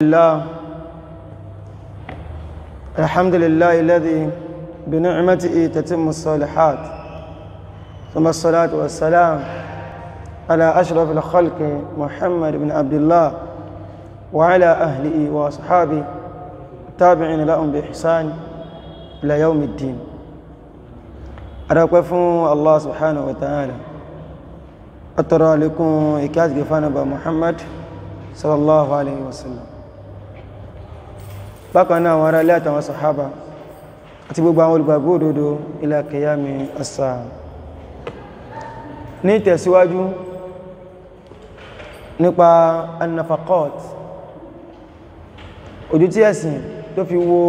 الله الحمد لله الذي بنعمته تتم الصالحات ثم الصلاة والسلام على أشرف الخلق محمد بن عبد الله وعلى أهله وأصحابه التابعين لهم بإحسان إلى يوم الدين أرقفوا الله سبحانه وتعالى أترى لكم إكاد قفانا محمد صلى الله عليه وسلم bákan náà àwọn ará ilé àtàwọn sàhábà àti gbogbo àwọn olùgbàgbọ́ òdodo ila qiyami as-sa'a ní tẹ̀síwájú nípa annafaqat ojú tí ẹ̀sìn tó fi wo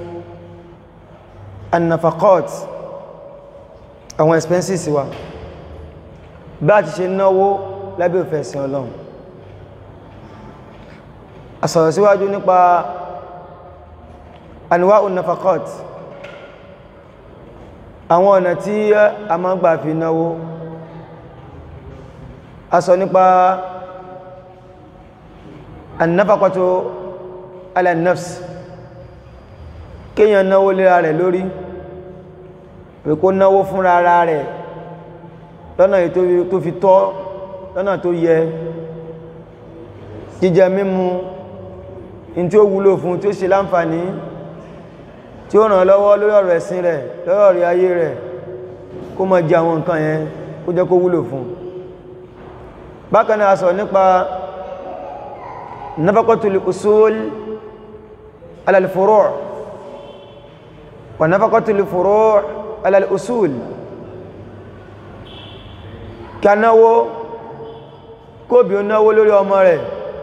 annafaqat àwọn expenses wa bá ti ṣe náwó lábẹ́ òfẹ́ ẹ̀sìn ọlọ́run a sọ̀rọ̀ síwájú nípa anwa'un nafaqat àwọn ọ̀nà tí a máa ń gbà fi náwó a sọ nípa annafaqatu ala nafs kíyàn náwó léra rẹ̀ lórí pé kó náwó fúnra ara rẹ̀ lọ́nà tó fi tọ́ lọ́nà tó yẹ jíjẹ mímu in tí ó wúlò fún tí ó ṣe láǹfààní tí ó ràn lọ́wọ́ lórí ọ̀rọ̀ ẹ̀sìn rẹ̀ lórí ọ̀rọ̀ ayé rẹ̀ kó má jẹ àwọn nǹkan yẹn kó jẹ́ kó wúlò fún bákan náà sọ nípa nafaqatul usul ala al-furu' wa nafaqatul furu' ala al-usul kí a náwó kóbi ó náwó lórí ọmọ rẹ̀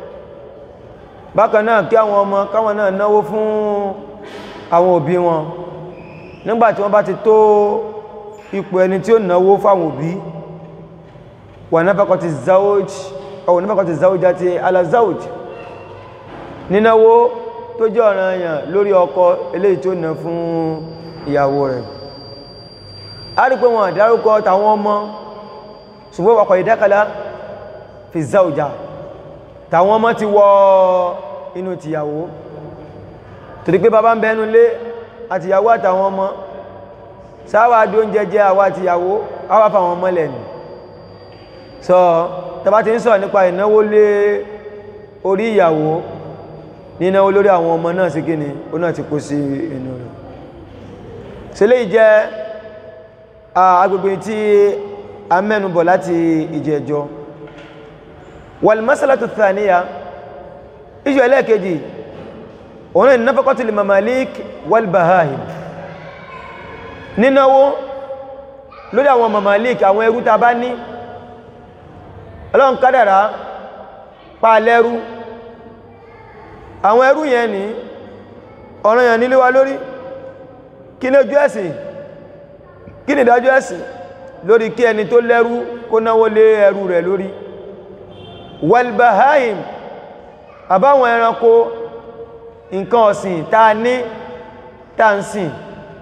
bákan náà kí àwọn ọmọ káwọn náà náwó fún àwọn òbí wọn nígbàtí wọ́n bá ti tó ipò ẹni tí ó náwó fáwọn òbí wà nafaqati zawj aw nafaqati zawjati ala zawj nínáwó tó jẹ́ ọ̀ranyàn lórí ọkọ eléyìí tó ná fún ìyàwó rẹ̀ a rí pé wọn àdárúkọ tàwọn ọmọ ṣùgbọ́n waqad dakala fi zawja tàwọn ọmọ ti wọ inú tìyàwó torí pé bàbá ń bẹnu lé àtìyàwó àtàwọn ọmọ sáwà dí oúnjẹ jẹ àwa àtìyàwó àwa fàwọn ọmọ lẹ́nu sọ tàbá ti ń sọ nípa ìnáwó lé orí ìyàwó nínáwó lórí àwọn ọmọ náà sí kíni ó náà ti kó sí inú rẹ̀ sílé ìjẹ́ agbègbè tí a mẹ́nubọ̀ láti ìjẹjọ́ wal masalatu thaniya ìjọ ẹlẹ́ẹ̀kejì òun ní nafaqatu lil mamalik wal bahahim nínáwó lórí àwọn mamalik àwọn ẹrú ta bá ní ọlọ́run kádàrá pa lẹ́rú àwọn ẹrú yẹn ní ọ̀ràn yẹn nílé wa lórí kí ní ojú ẹ̀sìn kí ní ìdájú ẹ̀sìn lórí kí ẹni tó lẹ́rú kó náwó lé ẹrú rẹ̀ lórí wal bahahim àbáwọn ẹranko nǹkan ọ̀sìn tá ní tá ń sìn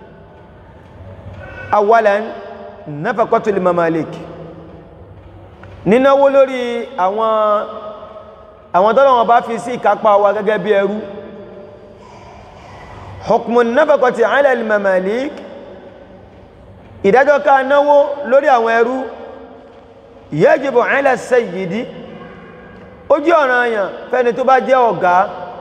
awalan nafaqatu lil mamalik nínáwó lórí àwọn àwọn tọ́lọ̀ wọn bá fi sí ìkápá wa gẹ́gẹ́ bí ẹrú hukmun nafaqati ala al mamalik ìdájọ́ ká náwó lórí àwọn ẹrú yajibu ala sayyidi ó jẹ́ ọ̀ranyàn fẹ́ni tó bá jẹ́ ọ̀gá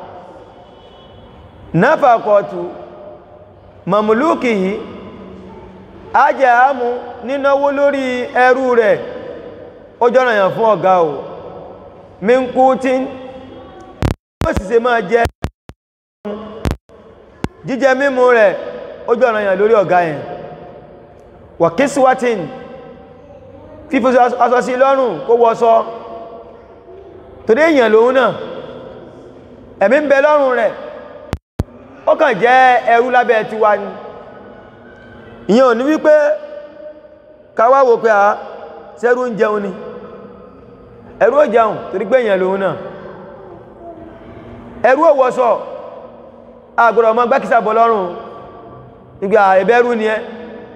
náfàkọ̀tù mamuluki yìí a jẹ́ àmú nínáwó lórí ẹrú rẹ̀ ó jọ́nà yàn fún ọ̀gá o mínkú tí ó sì ṣe máa jẹ jíjẹ mímú rẹ̀ ó jọ́nà yàn lórí ọ̀gá yẹn wà kíṣíwátín fífò aṣọ sí lọ́rùn kó wọ́sọ torí èèyàn lòun náà ẹ̀mí ń bẹ lọ́rùn rẹ̀ ó kàn jẹ́ ẹrú lábẹ́ tiwa ni ìyẹn ò ní wípé káwá wò pé a sẹ́rú ń jẹun ni ẹrú ò jẹun torí pé èèyàn lòun náà ẹrú ò wọṣọ àgbọ̀dọ̀ ọmọ gbákísà bọ̀ lọ́rùn ìgbà ẹ̀bẹ̀rú ni ẹ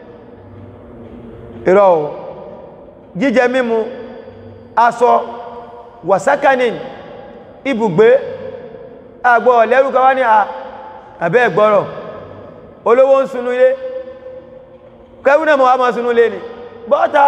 ìrọ̀ ò jíjẹ mímu aṣọ wàsákanin ibùgbé àgbọ̀ ọ̀lẹ́rú kan wá ní àbẹ́ ẹ̀gbọ́rọ̀ olówó ń sunú ilé kẹrù náà mọ̀ wá máa sunú ilé ni bọ́ta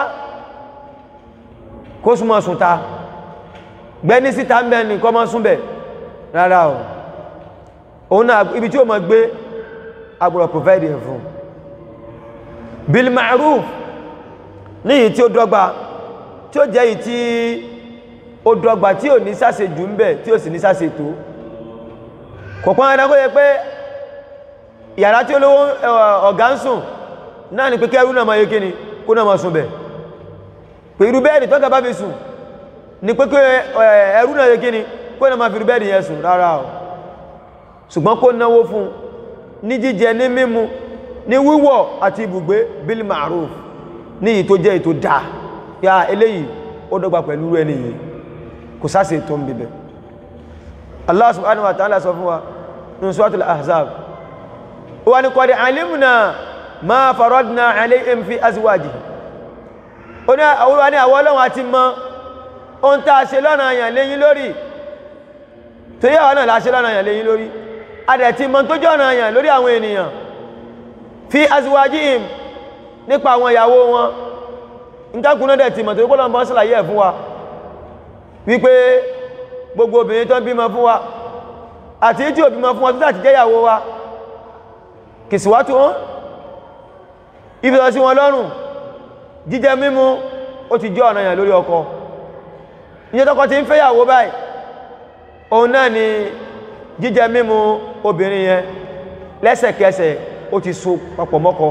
kó súnmọ́ sùn ta gbẹ́ni síta ń bẹ́ ní kọ́ mọ́ súnbẹ̀ rárá o òun náà ibi tí ó mọ̀ gbé agbọ̀rọ̀ provide ẹ̀ fún bil ma'ruf ní èyí tí ó dọ́gba tí ó jẹ́ èyí tí ó dọ́gba tí ò ní sáṣe jù ń bẹ̀ tí ó sì ní sáṣe tó kò pọ́n ẹ̀dá kó yẹ pé yàrá tí olówó ọ̀gá ń sùn náà ni pé kẹ́rù náà máa yé kíni kó náà máa sùn bẹ̀ pé irú bẹ́ẹ̀dì tọ́gà bá fi sùn ni pé kí ẹrú náà yé kíni kó náà máa fi irú bẹ́ẹ̀dì yẹn sùn rárá o ṣùgbọ́n kó náwó fún ní jíjẹ ní mímu ní wíwọ̀ àti ibùgbé bil ma'ruf ní èyí tó jẹ́ èyí tó dáa ya eléyìí ó dọ́gba pẹ̀lú ẹni yìí kò sáṣe tó ń bíbẹ̀ Allah subhanahu wa ta'ala sọ fún wa ní suratul ahzab wa ni qad alimna ma faradna alayhim fi azwajihi ó ní àwọn ní àwọn ọlọ́run àti mọ̀ ohun tá a ṣe lọ́nà àyàn léyìn lórí torí àwọn náà la ṣe lọ́nà àyàn léyìn lórí adẹ̀ ti mọ̀ tó jọ́nà àyàn lórí àwọn ènìyàn fi azwajihim nípa àwọn ìyàwó wọn ìtàkùnà dẹ̀ ti mọ̀ torí kọ́lọ̀ mọ́ sílàyé ẹ̀ fún wa wípé gbogbo obìnrin tó ń bímọ fún wa àti tí ò bímọ fún wa tó tàti jẹ́ ìyàwó wa kìsìwátú wọn ìfẹ́sọ̀ sí wọn lọ́rùn jíjẹ mímu ó ti jẹ́ ọ̀nàyàn lórí ọkọ ìjẹ́ tọ́kọ ti ń fẹ́ ìyàwó báyìí òun náà ni jíjẹ mímu obìnrin yẹn lẹ́sẹ̀kẹsẹ̀ ó ti so papọ̀ mọ́kọ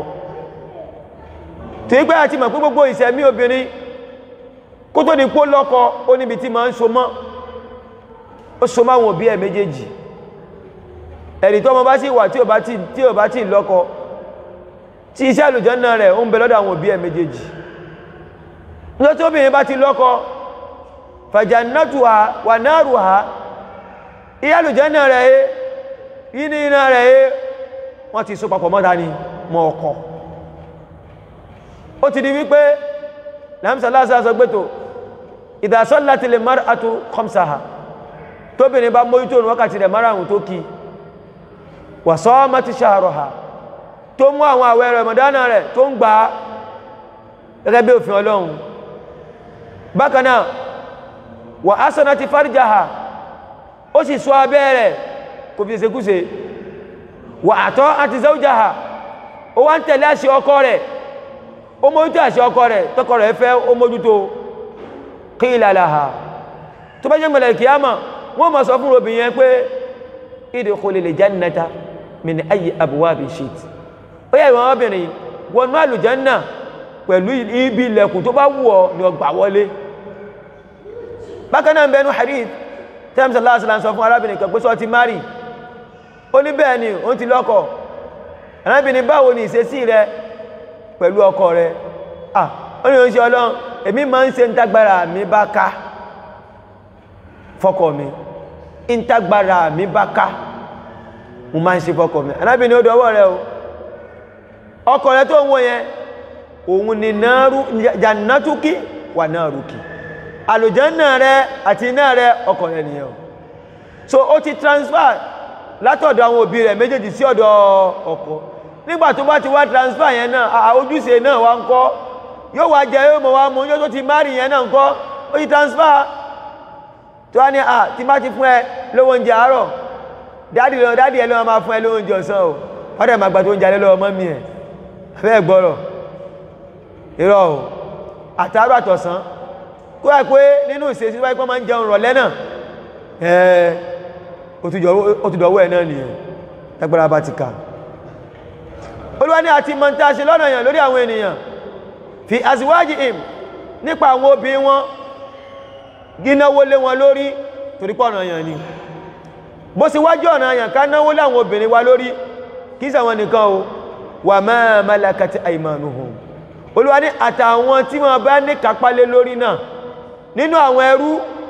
tí gbé àti mọ̀ pé gbogbo ìṣẹ̀mí obìnrin kó tó ní pó lọ́kọ ó níbi tí ma ń so mọ́ ó so máwọn òbí ẹ̀ méjèèjì ẹ̀rì tó ọmọ bá sì wà tí ò bá tí tí ò bá tí lọ́kọ tí iṣẹ́ àlùjànnà rẹ̀ ó ń bẹ lọ́dọ̀ àwọn òbí ẹ̀ méjèèjì ní tó obìnrin bá ti lọ́kọ fajannatuha wa naruha iṣẹ́ àlùjànnà rẹ̀ é yíní iná rẹ̀ é wọ́n ti so papọ̀ mọ́ta ni mọ́ ọkọ ó ti di wípé láàmsàlásà sọ pé tó ìdásọ́lá ti lè mar'atu khamsaha tóbìnrin bá mójútó ní wákàtí rẹ̀ márùn-ún tó kí wà sọ́ọ́mọ́ ti shahraha tó mú àwọn àwẹ̀ Ramadana rẹ̀ tó ń gbà gẹ́gẹ́ bí òfin ọlọ́run bákanáà wà hasanati farjaha ó sì ṣọ́ abẹ́ rẹ̀ kò fi ṣekúṣe wà ata'ati zawjaha ó wá ń tẹ̀lé àṣẹ ọkọ rẹ̀ ó mójútó àṣẹ ọkọ rẹ̀ tọkọ rẹ̀ fẹ́ ó mójútó qila laha tó bá jẹ́ mọ̀lẹ̀ kìyàmà wọ́n ma sọ fún obìnrin yẹn pé idkhulil jannata min ayyi abwabi shit ó yẹ ìwọ̀n obìnrin wọnú àlùjánà pẹ̀lú ibi ilẹ̀kùn tó bá wù ọ́ ní ọgbà wọlé bákan náà bẹnu hadith tẹ́mṣẹ́ láàṣìlá sọ fún arábìnrin kan pé sọ ti mari ó ní bẹ́ẹ̀ ni ó ti lọ́kọ arábìnrin báwo ni ìṣesí rẹ pẹ̀lú ọkọ rẹ̀ ah ó ní oúnjẹ ọlọ́run èmi máa ń ṣe ń tágbára mi bá ká fọ́kọ mi ń tágbára mi bá ká mo máa ń ṣe fọ́kọ mi anábìnrin ó dọwọ́ rẹ̀ o ọkọ rẹ̀ tó ń wọ yẹn òun ni náàrú jannatuki wà náàrúkì àlùjànnà rẹ̀ àti iná rẹ̀ ọkọ rẹ̀ nìyẹn o so ó ti transfer látọ̀dọ̀ àwọn òbí rẹ̀ méjèèjì sí ọ̀dọ̀ ọkọ nígbà tó bá ti wá transfer yẹn náà ojúṣe náà wá ń kọ́ yóò wá jẹ yóò mọ̀ wá mú yóò tó ti márì yẹn náà ń kọ́ ó ti transfer tó wá ní à tí bá ti fún ẹ lówó oúnjẹ àárọ̀ dáàdì lọ dáàdì ẹ lọ́wọ́ máa fún ẹ lówó oúnjẹ ọ̀sán o wọ́n dẹ̀ máa gbà tó oúnjẹ alẹ́ lọ́wọ́ mọ́mí ẹ̀ abẹ́ gbọ́rọ̀ irọ́ o àtàárọ̀ àtọ̀sán kó wá pé nínú ìṣesí wáyé pé máa ń jẹun rọ̀lẹ́ náà ẹ̀ ó ti dọ̀wọ́ ẹ̀ náà nìyẹn tágbára bá ti kà olúwa ní àti mọ̀ntá ṣe lọ́nà èèyàn lórí àwọn ènìyàn fi àsíwájì im nípa àwọn obìnrin wọn gínáwó lé wọn lórí torí pọ̀ ọ̀nà èèyàn ni bó sì wájú ọ̀nà èèyàn ká náwó láwọn obìnrin wa lórí kí sàwọn nìkan o wà ma malakati aymanuhum olúwa ní àtàwọn tí wọ́n bá ní kápálé lórí náà nínú àwọn ẹrú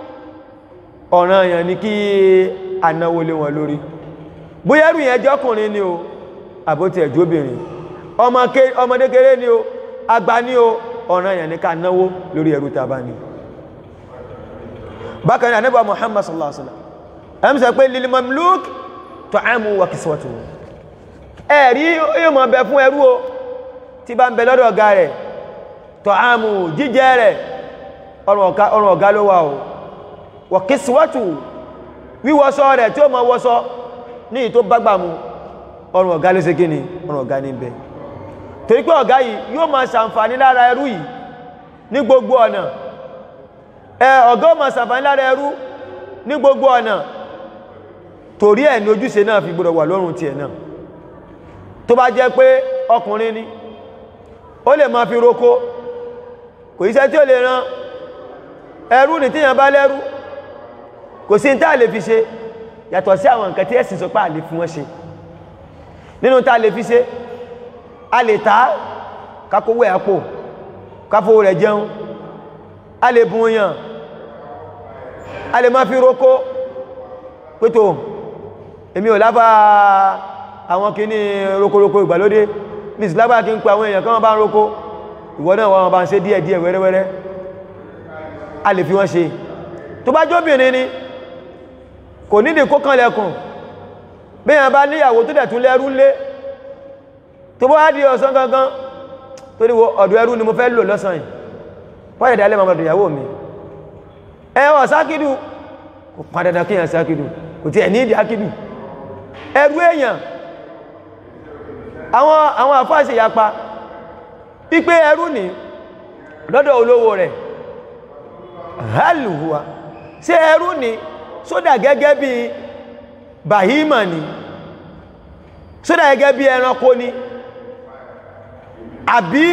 ọ̀nà èèyàn ni kí anáwó lé wọn lórí bóyá ẹrú yẹn jọ́kùnrin ni o àbótí ẹ̀jọ́bìnrin ọmọdé kéré ni o àgbà ní o ọ̀nà èèyàn ní ká náwó lórí ẹrú tàbá ní bákan náà Ànábì Muhammad sallallahu alaihi wasallam ẹ̀mí sọ pé lil mamluk ta'amu wa kiswatuhu ẹ̀rí yóò mọ̀ bẹ fún ẹrú o tí bá ń bẹ lọ́dọ̀ ọ̀gá rẹ̀ ta'amu jíjẹ rẹ̀ ọrùn ọ̀gá ló wà o wa kiswatuhu wíwọṣọ rẹ̀ tí ó mọ̀ wọṣọ ní ìtó bágbà mu ọrùn ọ̀gá ló ṣe kí ni ọrùn ọ̀gá ní bẹ torí pé ọ̀gá yìí yóò máa ṣàǹfààní lára ẹrú yìí ní gbogbo ọ̀nà ẹ ọ̀gá ó máa ṣàǹfààní lára ẹrú ní gbogbo ọ̀nà torí ẹ̀ ní ojúṣe náà fi gbọdọ̀ wà lọ́rùn tiẹ̀ náà tó bá jẹ́ pé ọkùnrin ni ó lè máa fi roko kò iṣẹ́ tí ó lè ran ẹrú ní tíyàn bá lẹ́rú kò sí tá lè fi ṣe yàtọ̀ sí àwọn nǹkan tí ẹ̀sìn sọ pé a lè fi wọ́n ṣe nínú tá lè fi ṣe a lè ta kakówó ẹ̀pò káfówó rẹ̀ jẹun a lè bùn yàn a lè máa fi roko pétò èmi ò lábá àwọn kìíní rokoroko ìgbàlódé miss lábá kí n pa àwọn èèyàn kan bá ń roko ìwọ náà wọ́n bá ń ṣe díẹ̀ díẹ̀ wẹ́rẹ́wẹ́rẹ́ a lè fi wọ́n ṣe tó bá jóbìnrin ni kò nídìí kó kan lẹ́kùn bí yàn bá níyàwó tó dẹ̀ tún lẹ́rú lé tó bá di ọ̀sán gangan tó ní ọ̀dọ̀ ẹrú ni mo fẹ́ lò lọ́sàn yìí wọ́n yẹ̀ dálẹ́ mọ́mọ́dọ̀ ìyàwó mi ẹwọ̀ sákìdù kò padàdà kíyàn sákìdù kò tí ẹ̀ ní ìdí ákìdù ẹrú èèyàn àwọn àwọn àfáàṣì yapa pípé ẹrú ní lọ́dọ̀ olówó rẹ̀ hálùhùwà ṣé ẹrú ní sódà gẹ́gẹ́ bí bahima ni sódà gẹ́gẹ́ bí ẹranko ni àbí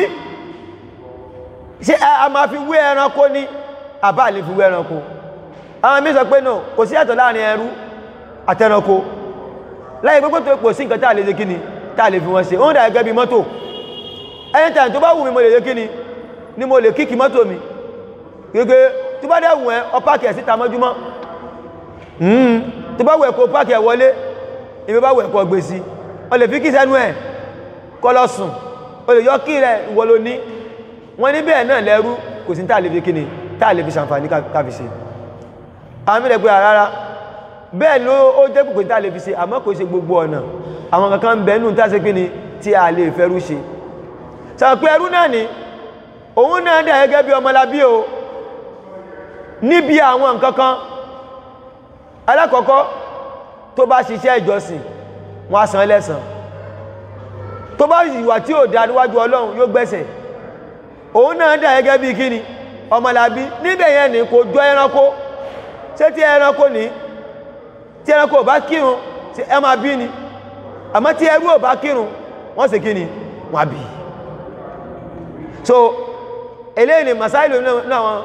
ṣé a máa fi wé ẹranko ní àbá lè fi wé ẹranko àwọn mí sọ pé náà kò sí ẹ̀tọ́ láàrin ẹrú àtẹranko láyé pẹ́pẹ́ tó pò sí nǹkan táà lè ṣe kíni táà lè fi wọ́n ṣe oún dà gẹ́gẹ́ bí mọ́tò anytime tó bá wù mí mo lè ṣe kíni ni mo lè kíkì mọ́tò mi gẹ́gẹ́ tó bá dẹ̀ wù ẹ́ ọ páàkì ẹ̀ síta mọ́júmọ́ tó bá wù ẹ́ kó páàkì ẹ̀ wọlé ìbí bá wù ẹ́ kó gbé sí ọ lè fi kí sẹ́nu ẹ̀ kọ́ lọ sùn o lè yọ kí rẹ̀ ìwọ ló ní wọ́n ní bẹ́ẹ̀ náà lẹ́rú kò sí táà lè fi kíni táà lè fi ṣàǹfààní káfi ṣe àwọn mílẹ̀ pé rárá bẹ́ẹ̀ ló ó jẹ́ pùpù tí a lè fi ṣe àmọ́ kò ṣe gbogbo ọ̀nà àwọn kankan bẹ̀ẹ́nù tí a ṣe pín ni tí a lè fẹ́rú ṣe sàpé ẹrú náà ni òun náà dẹ̀ gẹ́gẹ́ bí ọmọlábí o níbi àwọn nǹkankan alákọ̀ọ́kọ́ tó bá ṣiṣẹ́ ìjọsìn wọ́n á san lẹ́san tó bá ìwà tí ò dá níwájú ọlọ́run yóò gbẹ̀sẹ̀ òun náà dẹ̀ gẹ́gẹ́ bí kíni ọmọlábí níbẹ̀ yẹn ni kò jọ ẹranko ṣé tí ẹranko ní tí ẹranko ò bá kírun tí ẹ máa bí ni àmọ́ tí ẹrú ò bá kírun wọ́n sì kí ni wọ́n bí so eléyìí ni masáìlú náà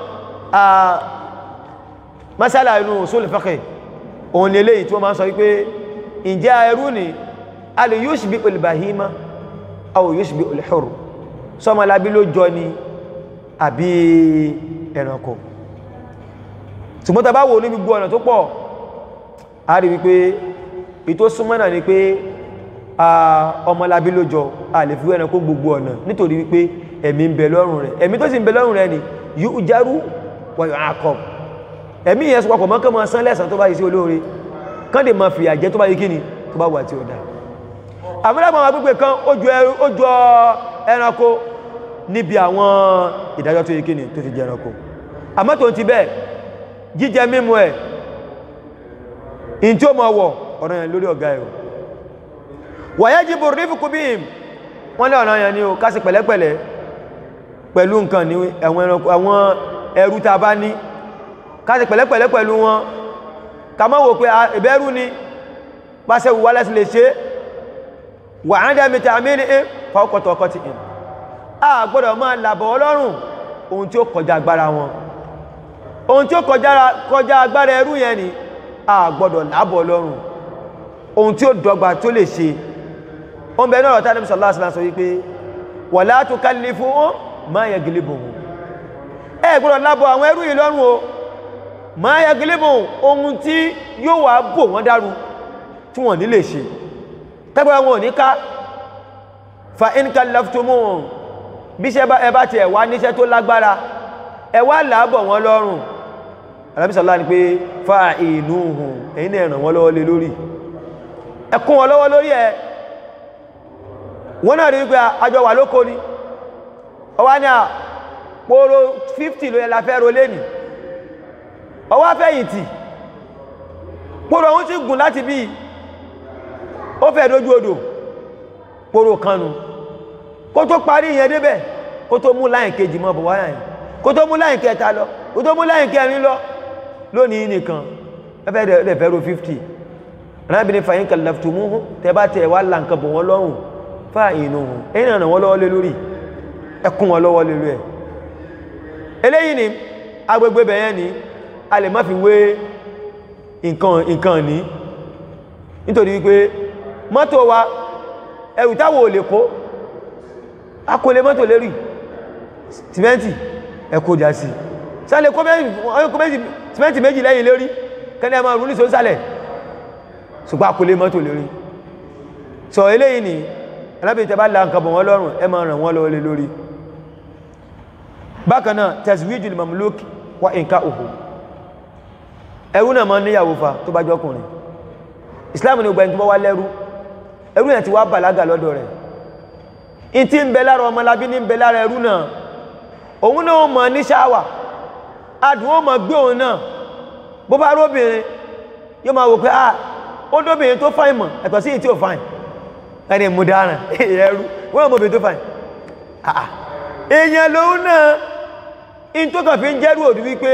masala inú usul fiqh òun ni eléyìí tí wọ́n máa ń sọ wípé ǹjẹ́ ẹrú ni a lè yushbi'u al-bahima aw yushbi'u al-hurr sọmọlábí ló jọ ni àbí ẹranko ṣùgbọ́n tá bá wò ní gbogbo ọ̀nà tó pọ̀ a rí wípé ìtò súnmọ́nà ni pé ọmọlábí ló jọ a lè fi ẹranko gbogbo ọ̀nà nítorí wípé ẹ̀mí ń bẹ lọ́rùn rẹ̀ ẹ̀mí tó sì ń bẹ lọ́rùn rẹ̀ ni yóò járú wa yu'aqab ẹ̀mí yẹn sọpọ̀ mọ́ kán máa san lẹ́sàn tó bá yìí sí olóore kán lè máa fìyà jẹ tó bá yìí kíni tó bá wà tí ó dá àmúlẹ́gbọ̀n àwọn agbègbè kan ó jọ ẹranko níbi àwọn ìdájọ́ tó yìí kíni tó ti jẹ ẹranko àmọ́ tó ti bẹ́ẹ̀ jíjẹ mímu ẹ̀ in tí ó mọ̀ wọ̀ ọ̀rọ̀ yẹn lórí ọ̀gá ẹ̀rọ wayajibu rifqu bihim wọ́n lé ọ̀rọ̀ yẹn ni ó kásì pẹ̀lẹ́pẹ̀lẹ́ pẹ̀lú nǹkan ní àwọn ẹrú ta bá ní kásì pẹ̀lẹ́pẹ̀lẹ́ pẹ̀lú wọn ká má wò pé ìbẹ́rú ni bá ṣe wùwá lẹ́sì lè ṣe wà á dẹ́mi tàmí ní fọ́kọ̀tọ̀ ọkọ̀ ti ìn a gbọ́dọ̀ máa làbọ̀ ọlọ́run ohun tí ó kọjá agbára wọn ohun tí ó kọjá agbára ẹrú yẹn ni a gbọ́dọ̀ lábọ̀ lọ́rùn ohun tí ó dọ́gba tó lè ṣe oun bẹ̀rẹ̀ ọ̀rọ̀ tánàbí sallallahu alaihi wasallam sọ wípé wala tukallifuhum ma yaglibuhum ẹ gbọ́dọ̀ lábọ̀ àwọn ẹrú yìí lọ́rùn o ma yaglibuhum ohun tí yóò wà bò wọ́n dárú tí wọ́n ní lè ṣe tẹ́gbẹ́ wọn ò ní ká fa in kallaftumuhum bí ṣe ẹ bá ti ẹ̀wà níṣẹ́ tó lágbára ẹ wá làábọ̀ wọn lọ́rùn alábísàlá ni pé fa inú hùn ẹ̀yin náà ràn wọ́n lọ́wọ́ lé lórí ẹ kún wọn lọ́wọ́ lórí ẹ wọ́n náà rí wípé àjọ wà lóko ni ọwá ní à pòrò 50 ló yẹ la fẹ́ ro lẹ́nì ọwá fẹ̀yìntì pòrò ohun ti gùn láti bí ó fẹ́ dójú odò pòrò kanu kó tó parí ìyẹn débẹ̀ kó tó mú láyìn kejì mọ́ bọ̀ wáyà yìí kó tó mú láyìn kẹta lọ kó tó mú láyìn kẹrin lọ lónìí nìkan ẹfẹ́ rẹ̀ fẹ́ ro 50 arábìnrin fàyín kàlàftù mú tẹ bá tẹ wá là nǹkan bọ̀ wọ́n lọ́rùn fáà inú hùn ẹ̀yìn ràn wọ́n lọ́wọ́ lé lórí ẹkún wọn lọ́wọ́ lé lórí ẹ̀ eléyìí ni agbègbè bẹ̀yẹn ni a lè má fi wé nǹkan nǹkan ní nítorí wípé mọ́tò wa ẹrù táwọ̀ ò lè kó a kò lè mọ́tò lérí sìmẹ́ntì ẹkó jà sí sálẹ̀ kó sìmẹ́ntì méjì lẹ́yìn lérí kẹ́lẹ́ máa rú ní sósàlẹ̀ ṣùgbọ́n a kò lè mọ́tò lérí sọ eléyìí ni alábìnrin tẹ bá la nǹkan bọ̀ wọ́n lọ́rùn ẹ máa ràn wọ́n lọ́wọ́ lé lórí bákan náà tazwijul mamluk wa inka'uhu ẹrú náà máa níyàwó fa tó bá jọkùnrin islam ní ọgbẹ̀ni tó bá wá lẹ́rú ẹrú yẹn ti wá bàlágà lọ́dọ̀ rẹ̀ in ti ń bẹ lára ọmọlábí ní ń bẹ lára ẹrú náà òun náà mọ̀ ní ṣáwà adùn ó mọ̀ gbé òun náà bó bá róbìnrin yóò máa wò pé ah ó dóbìnrin tó fáìn mọ̀ ẹ̀tọ̀ sí ìtí ò fáìn ẹni mú dáràn ẹrú wọ́n mọ̀ obìnrin tó fáìn èèyàn lòun náà in tó kàn fi ń jẹ́rú òdú wípé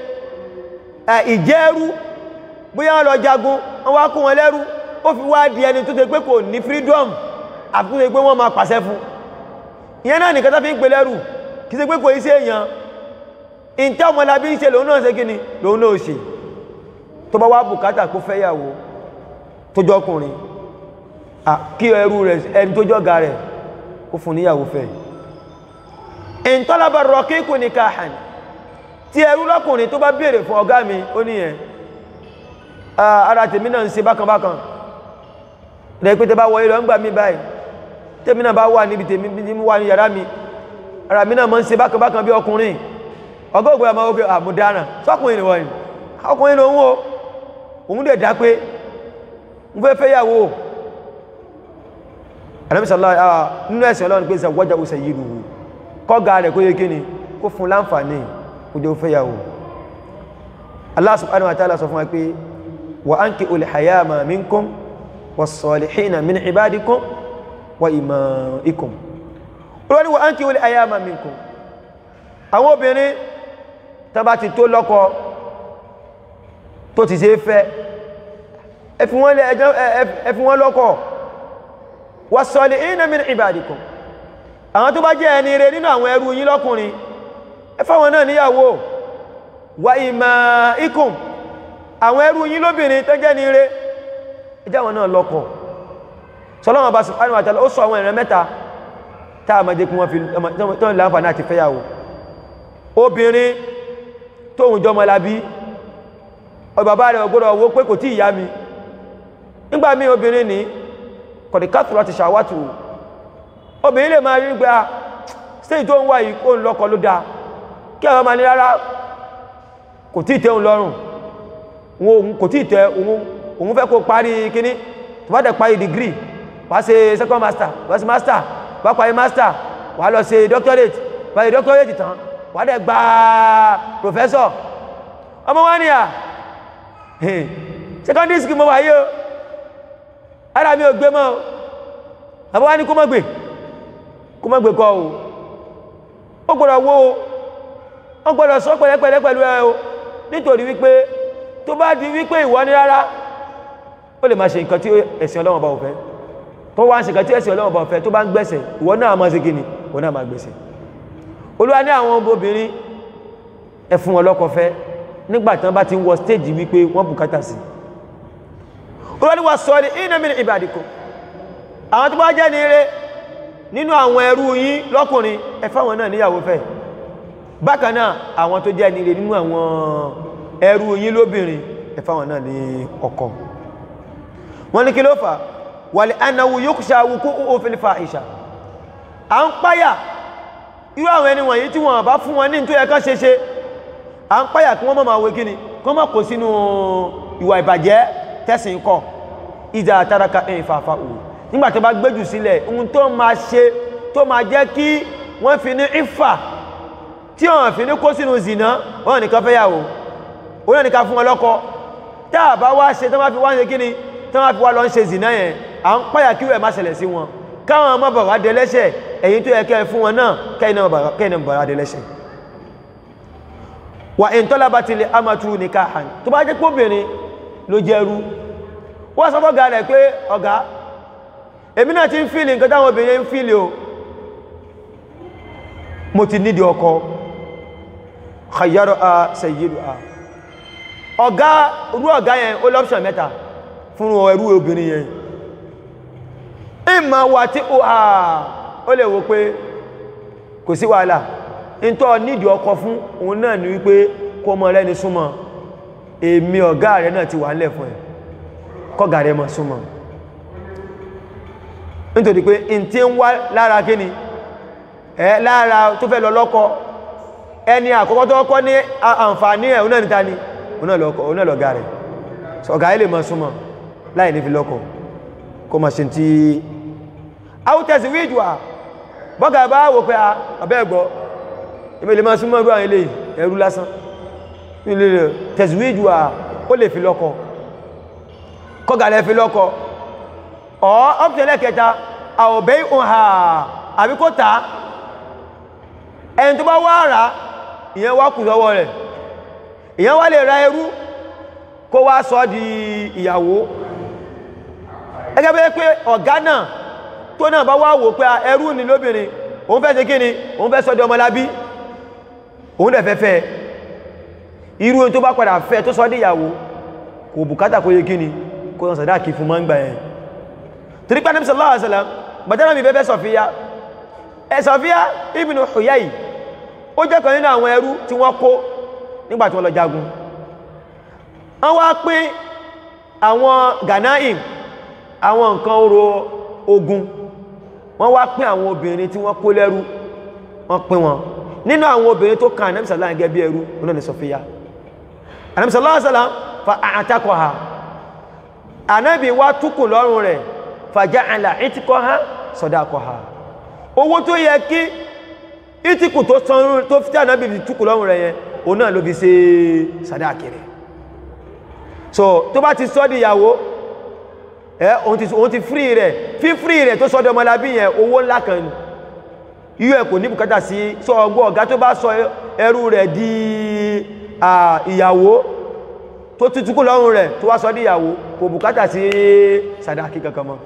ìjẹ́rú bóyá wọ́n lọ jagun wọ́n wá kó wọn lẹ́rú ó fi wá di ẹni tó ṣe pé kò ní freedom àfikún ṣe pé wọ́n máa pàṣẹ fún ìyẹn náà nìkan tó fi ń pè lẹ́rú kì í ṣe pé kò í ṣe èèyàn ìntẹ́ ọmọlábí ń ṣe lòun náà ṣe kíni lòun náà ṣe tó bá wá bùkátà kó fẹ́yàwó tó jọkùnrin kí ẹrú rẹ̀ ẹni tó jọ́ga rẹ̀ kó fún níyàwó fẹ́ ìntọ́lábà rọ̀kíkù ní káhàn tí ẹrú lọ́kùnrin tó bá béèrè fún ọ̀gá mi ó níyẹn ara tèmi náà ń ṣe bákan bákan rẹ̀ pé tẹ bá wọ ilẹ̀ ń gbà mí báyìí tèmi náà bá wà níbi tèmi bí wà ní yàrá mi ara mi náà mọ́ ń ṣe bákan bákan bí ọkùnrin ọgọ́ ògbé àmọ́ ògbé àmúdáràn sọ́kùnrin ni wọ́n ni ọkùnrin ló ń wo òun dẹ̀ dá pé ń fẹ́ fẹ́yàwó àdámísàlá nínú ẹ̀sìn ọlọ́run pé ìsàwọ́jà ó sẹ̀yí rúrú kọ́gá rẹ̀ kó yé kíni kó fún láǹfààní kó jẹ́ ó fẹ́yàwó Allah subhanahu wa ta'ala sọ fún wa pé wa ankihu al-hayama minkum was-salihina min ibadikum wa imaikum olórí wa ankihu al-hayama minkum àwọn obìnrin tó bá ti tó lọ́kọ tó ti ṣe fẹ́ ẹ fi wọ́n lọ́kọ was-salihina min ibadikum àwọn tó bá jẹ́ ẹni rere nínú àwọn ẹrú yín lọ́kùnrin ẹ fáwọn náà níyàwó wa imaikum àwọn ẹrú yín lóbìnrin tó jẹ́ ní rere ẹjẹ́ àwọn náà lọ́kọ sọlọ́wọ́n bá subhanahu wa ta'ala ó sọ àwọn ìran mẹ́ta tá a máa jẹ́ kí wọ́n fi tó ń láǹfààní àti fẹ́yàwó obìnrin tóhun jọmọ labí ọ bàbá rẹ̀ ọgbọ́dọ̀ owó pé kò tí ìyá mi nígbà mí obìnrin ní kọ̀dìkátùrọ̀ ti ṣàwátù obìnrin lè máa rí pé a stéjì tó ń wà yìí kó ń lọ́kọ ló dáa kí àwọn máa ní rárá kò tí ìtẹ́ òun lọ́rùn òun kò tí ìtẹ́ òun fẹ́ kó parí kíní tó bá dẹ̀ parí degree wá ṣe second master wá ṣe master wá parí master wá lọ ṣe doctorate parí doctorate tán wà dẹ̀ gba professor ọmọ wá ní à secondary school mọ́ wà yíò ara mi ò gbé mọ́ àbọ́ wá ní kó mọ́ gbé kó mọ́ gbé kọ́ o ó gbọ́dọ̀ wó o ó gbọ́dọ̀ sọ pẹ̀lẹ́pẹ̀lẹ́ pẹ̀lú ẹ o nítorí wípé tó bá di wípé ìwọ ní rárá ó lè máa ṣe nǹkan tí ẹ̀sìn Ọlọ́run bá ò fẹ́ tó wá ń ṣe nǹkan tí ẹ̀sìn Ọlọ́run bá ò fẹ́ tó bá ń gbẹ̀sẹ̀ ìwọ náà máa ṣe kíni ìwọ náà máa gbẹ̀sẹ̀ olúwa ní àwọn obìnrin ẹ fún wọn lọ́kọ fẹ́ nígbàtí wọ́n bá ti ń wọ stéèjì wípé wọ́n bùkátà sí olúwa ní wà sọ ní inna min ibadikum àwọn tó bá jẹ́ ní eré nínú àwọn ẹrú yín lọ́kùnrin ẹ fáwọn náà níyàwó fẹ́ bákan náà àwọn tó jẹ́ ní eré nínú àwọn ẹrú yín lóbìnrin ẹ fáwọn náà ní ọkọ wọ́n ní kí ló fà wal annahu yukhsha wuqu'u fil fahisha à ń páyà irú àwọn ẹni wọ̀nyí tí wọ́n bá fún wọn ní tó yẹ ká ṣe ṣe à ń páyà kí wọ́n mọ́ máa wé kíni kọ́ mọ́ kó sínú ìwà ìbàjẹ́ tẹ́sìn kọ́ ìjà àtàràkà ẹ̀yìn fàfà òun nígbà tó bá gbéjù sílẹ̀ ohun tó máa ṣe tó máa jẹ́ kí wọ́n fi ní ìfà tí wọ́n fi ní kó sínú zìnà wọ́n nìkan fẹ́ yàwó wọ́n nìkan fún wọn lọ́kọ tá a bá wá ṣe tó máa fi wá ń ṣe kíni tó máa fi wá lọ ń ṣe zìnà yẹn à ń páyà kí rẹ̀ má ṣẹlẹ̀ sí wọn káwọn ọmọ bàbá dẹlẹ́ṣẹ̀ ẹ̀yin tó yẹ kẹ́ fún wọn náà kẹ́yìn náà bàbá dẹlẹ́ṣẹ̀ wà in talabati li amatu nikahan tó bá jẹ́ pé obìnrin ló jẹ́rú wọ́n sọ fọ́gá rẹ̀ pé ọ̀gá èmi náà ti ń fíìlì nǹkan táwọn obìnrin ń fíìlì o mo ti nídi ọkọ khayyaro a sayyidu a ọ̀gá rú ọ̀gá yẹn ó lọ́pṣọ̀n mẹ́ta fún ẹrú obìnrin yẹn ìmọ̀ wà tí ó à ó lè wo pé kò sí wàhálà ìntọ́ nídi ọkọ fún òun náà ni wípé kó mọ́ rẹ́ni súnmọ́ èmi ọ̀gá rẹ̀ náà ti wà nílẹ̀ fún ẹ̀ kọ́gà rẹ̀ mọ́ súnmọ́ nítorí pé in tí ń wá lára kíni ẹ lára tó fẹ́ lọ lọ́kọ ẹni àkọ́kọ́ tó kọ́ ní àǹfààní ẹ̀ òun náà níta ni òun náà lọ̀gá rẹ̀ ọ̀gá ilé mọ́ súnmọ́ láì ní fi lọ́kọ kó mọ̀ ṣe tí áwùtẹ̀sí wíjùwà bọ́gà bá wò pé abẹ́ ẹ̀gbọ́ ibi lè máa súnmọ́ ẹrú àwọn ilé ẹrú lásán ilé tẹ̀síwíjù à ó lè fi lọ́kọ kọ́gàlẹ̀ fi lọ́kọ ọ̀ ọ́pùtẹ̀lẹ̀ kẹta àwọ̀bẹ́ ìhà àbí kó tàá ẹni tó bá wá rà ìyẹn wá kù sọ́wọ́ rẹ̀ ìyẹn wá lè ra ẹrú kó wá sọ di ìyàwó ẹgẹ́ bẹ́ pé ọ̀gá náà tó náà bá wá wò pé ẹrú ni lóbìnrin òun fẹ́ ṣe kí ni òun fẹ́ sọ di ọmọlábí òun dẹ̀ fẹ́ fẹ́ irú tó bá padà fẹ́ tó sọ díyàwó kò bùkátà kó yé kíni kó sọ sàdá kí fún mọ́ ń gbà yẹn torí pé sallallahu alaihi wasallam bàtánà mi fẹ́fẹ́ Sọfíyá ẹ Sọfíyá ibn Huyay ó jẹ́ kan nínú àwọn ẹrú tí wọ́n kó nígbà tí wọ́n lọ jagun wọ́n wá pín àwọn Ghanaim àwọn nǹkan oró ogun wọ́n wá pín àwọn obìnrin tí wọ́n kó lẹ́rú wọ́n pín wọn nínú àwọn obìnrin tó kàn Ànábì sallallahu gẹ́gẹ́ bí ẹrú oná ni Sọfíyá Ànábì sallallahu alaihi wasallam fa àtakọ̀ha Ànábì wá túkù lọ́rùn rẹ̀ faja'ala ìtìkọ̀ha sadaqaha owó tó yẹ kí ìtìkù tó sanrú tó fi tí Ànábì fi túkù lọ́rùn rẹ̀ yẹn òun náà ló fi ṣe sàdáàkì rẹ̀ so tó bá ti sọ́ di ìyàwó ẹ òun ti fírí rẹ̀ fífírí rẹ̀ tó sọ́dọ̀ ọmọlábí yẹn owó ńlá kan ni irú ẹ̀ kò ní bùkátà sí sọ ọgbọ́ ọ̀gá tó bá sọ ẹrú rẹ̀ di ìyàwó tó tútùkú lọ́rùn rẹ̀ tó wá sọ di ìyàwó kò bùkátà sí sàdáàkì kankan mọ́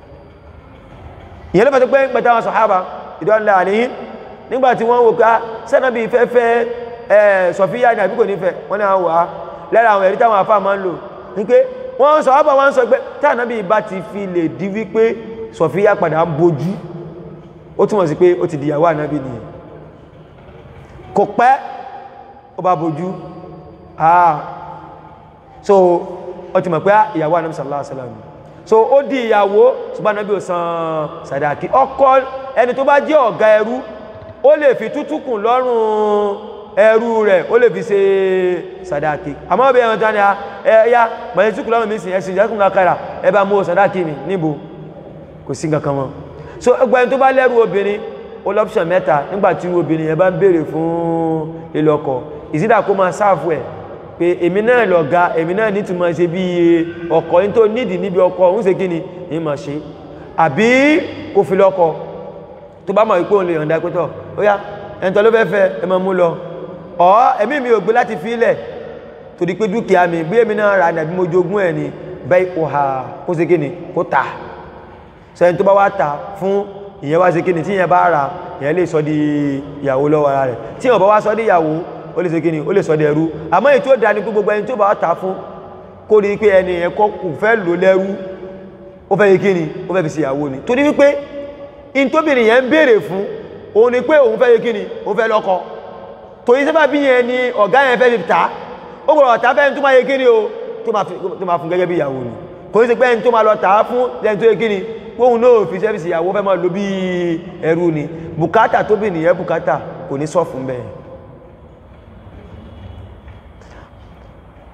ìyẹn lọ́pàá tó pé pẹ̀tà wọn sọ̀hábà ìdọ́nlẹ̀ àníyìn nígbàtí wọ́n wò ká sẹ́nàbí fẹ́fẹ́ Sọfíyà ní àbíkò nífẹ̀ wọ́n ní àwọn wà lára àwọn ẹ̀rí táwọn afá máa ń lò ní pé wọ́n sọ ọ́bà wọ́n sọ pé tánàbí bá ti fi lè di wípé Sọfíyà padà ń bojú ó túnmọ̀ sí pé ó ti dìyàwó ànábì nìyẹn kò pẹ́ ó bá bojú ah so ó ti mọ̀ pé ìyàwó ànábì sallallahu alaihi wasallam so ó di ìyàwó ṣùgbọ́n ànábì ò san sàdáàkì ọkọ ẹni tó bá jẹ́ ọ̀gá ẹrú ó lè fi tútùkùn lọ́rùn ẹrú rẹ̀ ó lè fi ṣe sàdáàkì àmọ́ ọbẹ̀ ẹ̀wọ̀n tó ní ẹ̀yà mọ̀lẹ́ túkùn lọ́rùn mi sì ẹ̀sìn ìjẹ́kùn lákàrà ẹ bá mú sàdáàkì mi níbo kò sí nǹkan kan mọ́ so ẹgbẹ́ tó bá lẹ́rù obìnrin ó lọ́pṣọ̀n mẹ́ta nígbàtí obìnrin yẹn bá ń béèrè fún ilé ọkọ ìsídà kó máa sáàfù ẹ̀ pé èmi náà lọ̀gá èmi náà ní túnmọ̀ ṣe bí ọkọ ní tó nídìí níbi ọkọ ń ṣe kíni ní máa ṣe àbí kò fi lọ́kọ tó bá mọ̀ wípé òun lè yọ̀ǹda pé tọ̀ ó yá ẹni tó ló fẹ́ fẹ́ ẹ máa mú lọ ọ̀ ẹ̀mí mi ò gbé láti fi ilẹ̀ torí pé dúkìá mi bí èmi náà rà nàbí mo jogún ẹ̀ ni bẹ́ẹ̀ kò hà kó ṣe kíni kó tà sẹ́yìn tó bá wá tà fún ìyẹn wá ṣe kíni tí ìyẹn bá rà ìyẹn lè sọ di ìyàwó lọ́wọ́ ara rẹ̀ tí ìyẹn bá wá sọ di ìyàwó ó lè ṣe kíni ó lè sọ di ẹrú àmọ́ èyí tó dá ní gbogbo ẹni tó bá tà fún kó rí pé ẹni yẹn kọ́ kò fẹ́ lò lẹ́rú ó fẹ́ yí kíni ó fẹ́ fi ṣe ìyàwó ni torí wípé in tóbìnrin yẹn ń béèrè fún òun ni pé òun fẹ́ yí kíni ó fẹ́ lọ́kọ torí sábà bí yẹn ni ọ̀gá yẹn fẹ́ fi tà ó gbọ́dọ̀ tà fẹ́ tó máa yí kíni o tó máa fún gẹ́gẹ́ bí ìyàwó ni kò ní sí pé ẹni tó máa lọ tà á fún ẹni tó yí kíni kóhun náà fi sẹ́fìsì ìyàwó fẹ́ máa lo bí ẹrú ni bùkátà tó bì nìyẹn bùkátà kò ní sọ fún bẹ́ẹ̀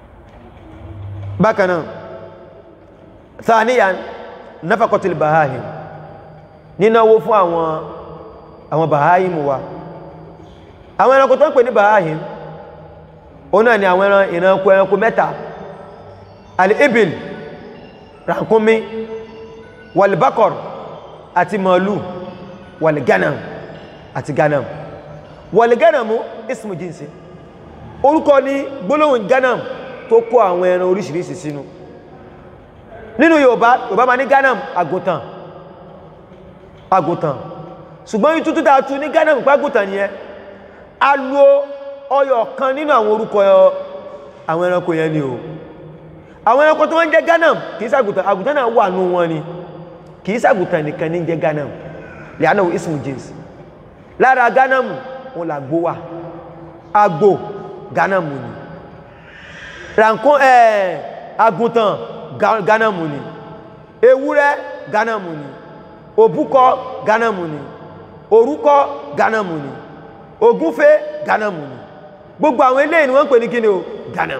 bákanáà thaniyan nafaqatul bahahim nínáwó fún àwọn àwọn bahahim wa àwọn ẹranko tó ń pè ní bahahim ó náà ni àwọn ẹran ìranko ẹranko mẹ́ta al-ibil ràkúnmí wal-bakar àti màálù wal-ganam àti ganam wal-ganamu ismu jinsi orúkọ ní gbólóhùn ganam tó kó àwọn ẹran oríṣiríṣi sínú nínú Yorùbá Yorùbá ma ní ganam àgùntàn àgùntàn ṣùgbọ́n yí tútù dáa tú ní ganam pàgùntàn yẹn a lo ọyọ̀ kan nínú àwọn orúkọ àwọn ẹranko yẹn ni o àwọn ẹranko tó wọ́n jẹ́ ganam kìí sàgùntàn àgùntàn náà wà nú wọn ni kìí sàgùntàn nìkan ní jẹ́ ganam lẹ́yìn ismu jins lára ganam wọn làgbó wà àgbò ganam ni rànkún ẹ̀ àgùntàn ganam ni ewúrẹ́ ganam ni òbúkọ ganam ni òrúkọ ganam ni ògúnfẹ́ ganam ni gbogbo àwọn eléyìí ni wọ́n ń pè ní kíni o ganam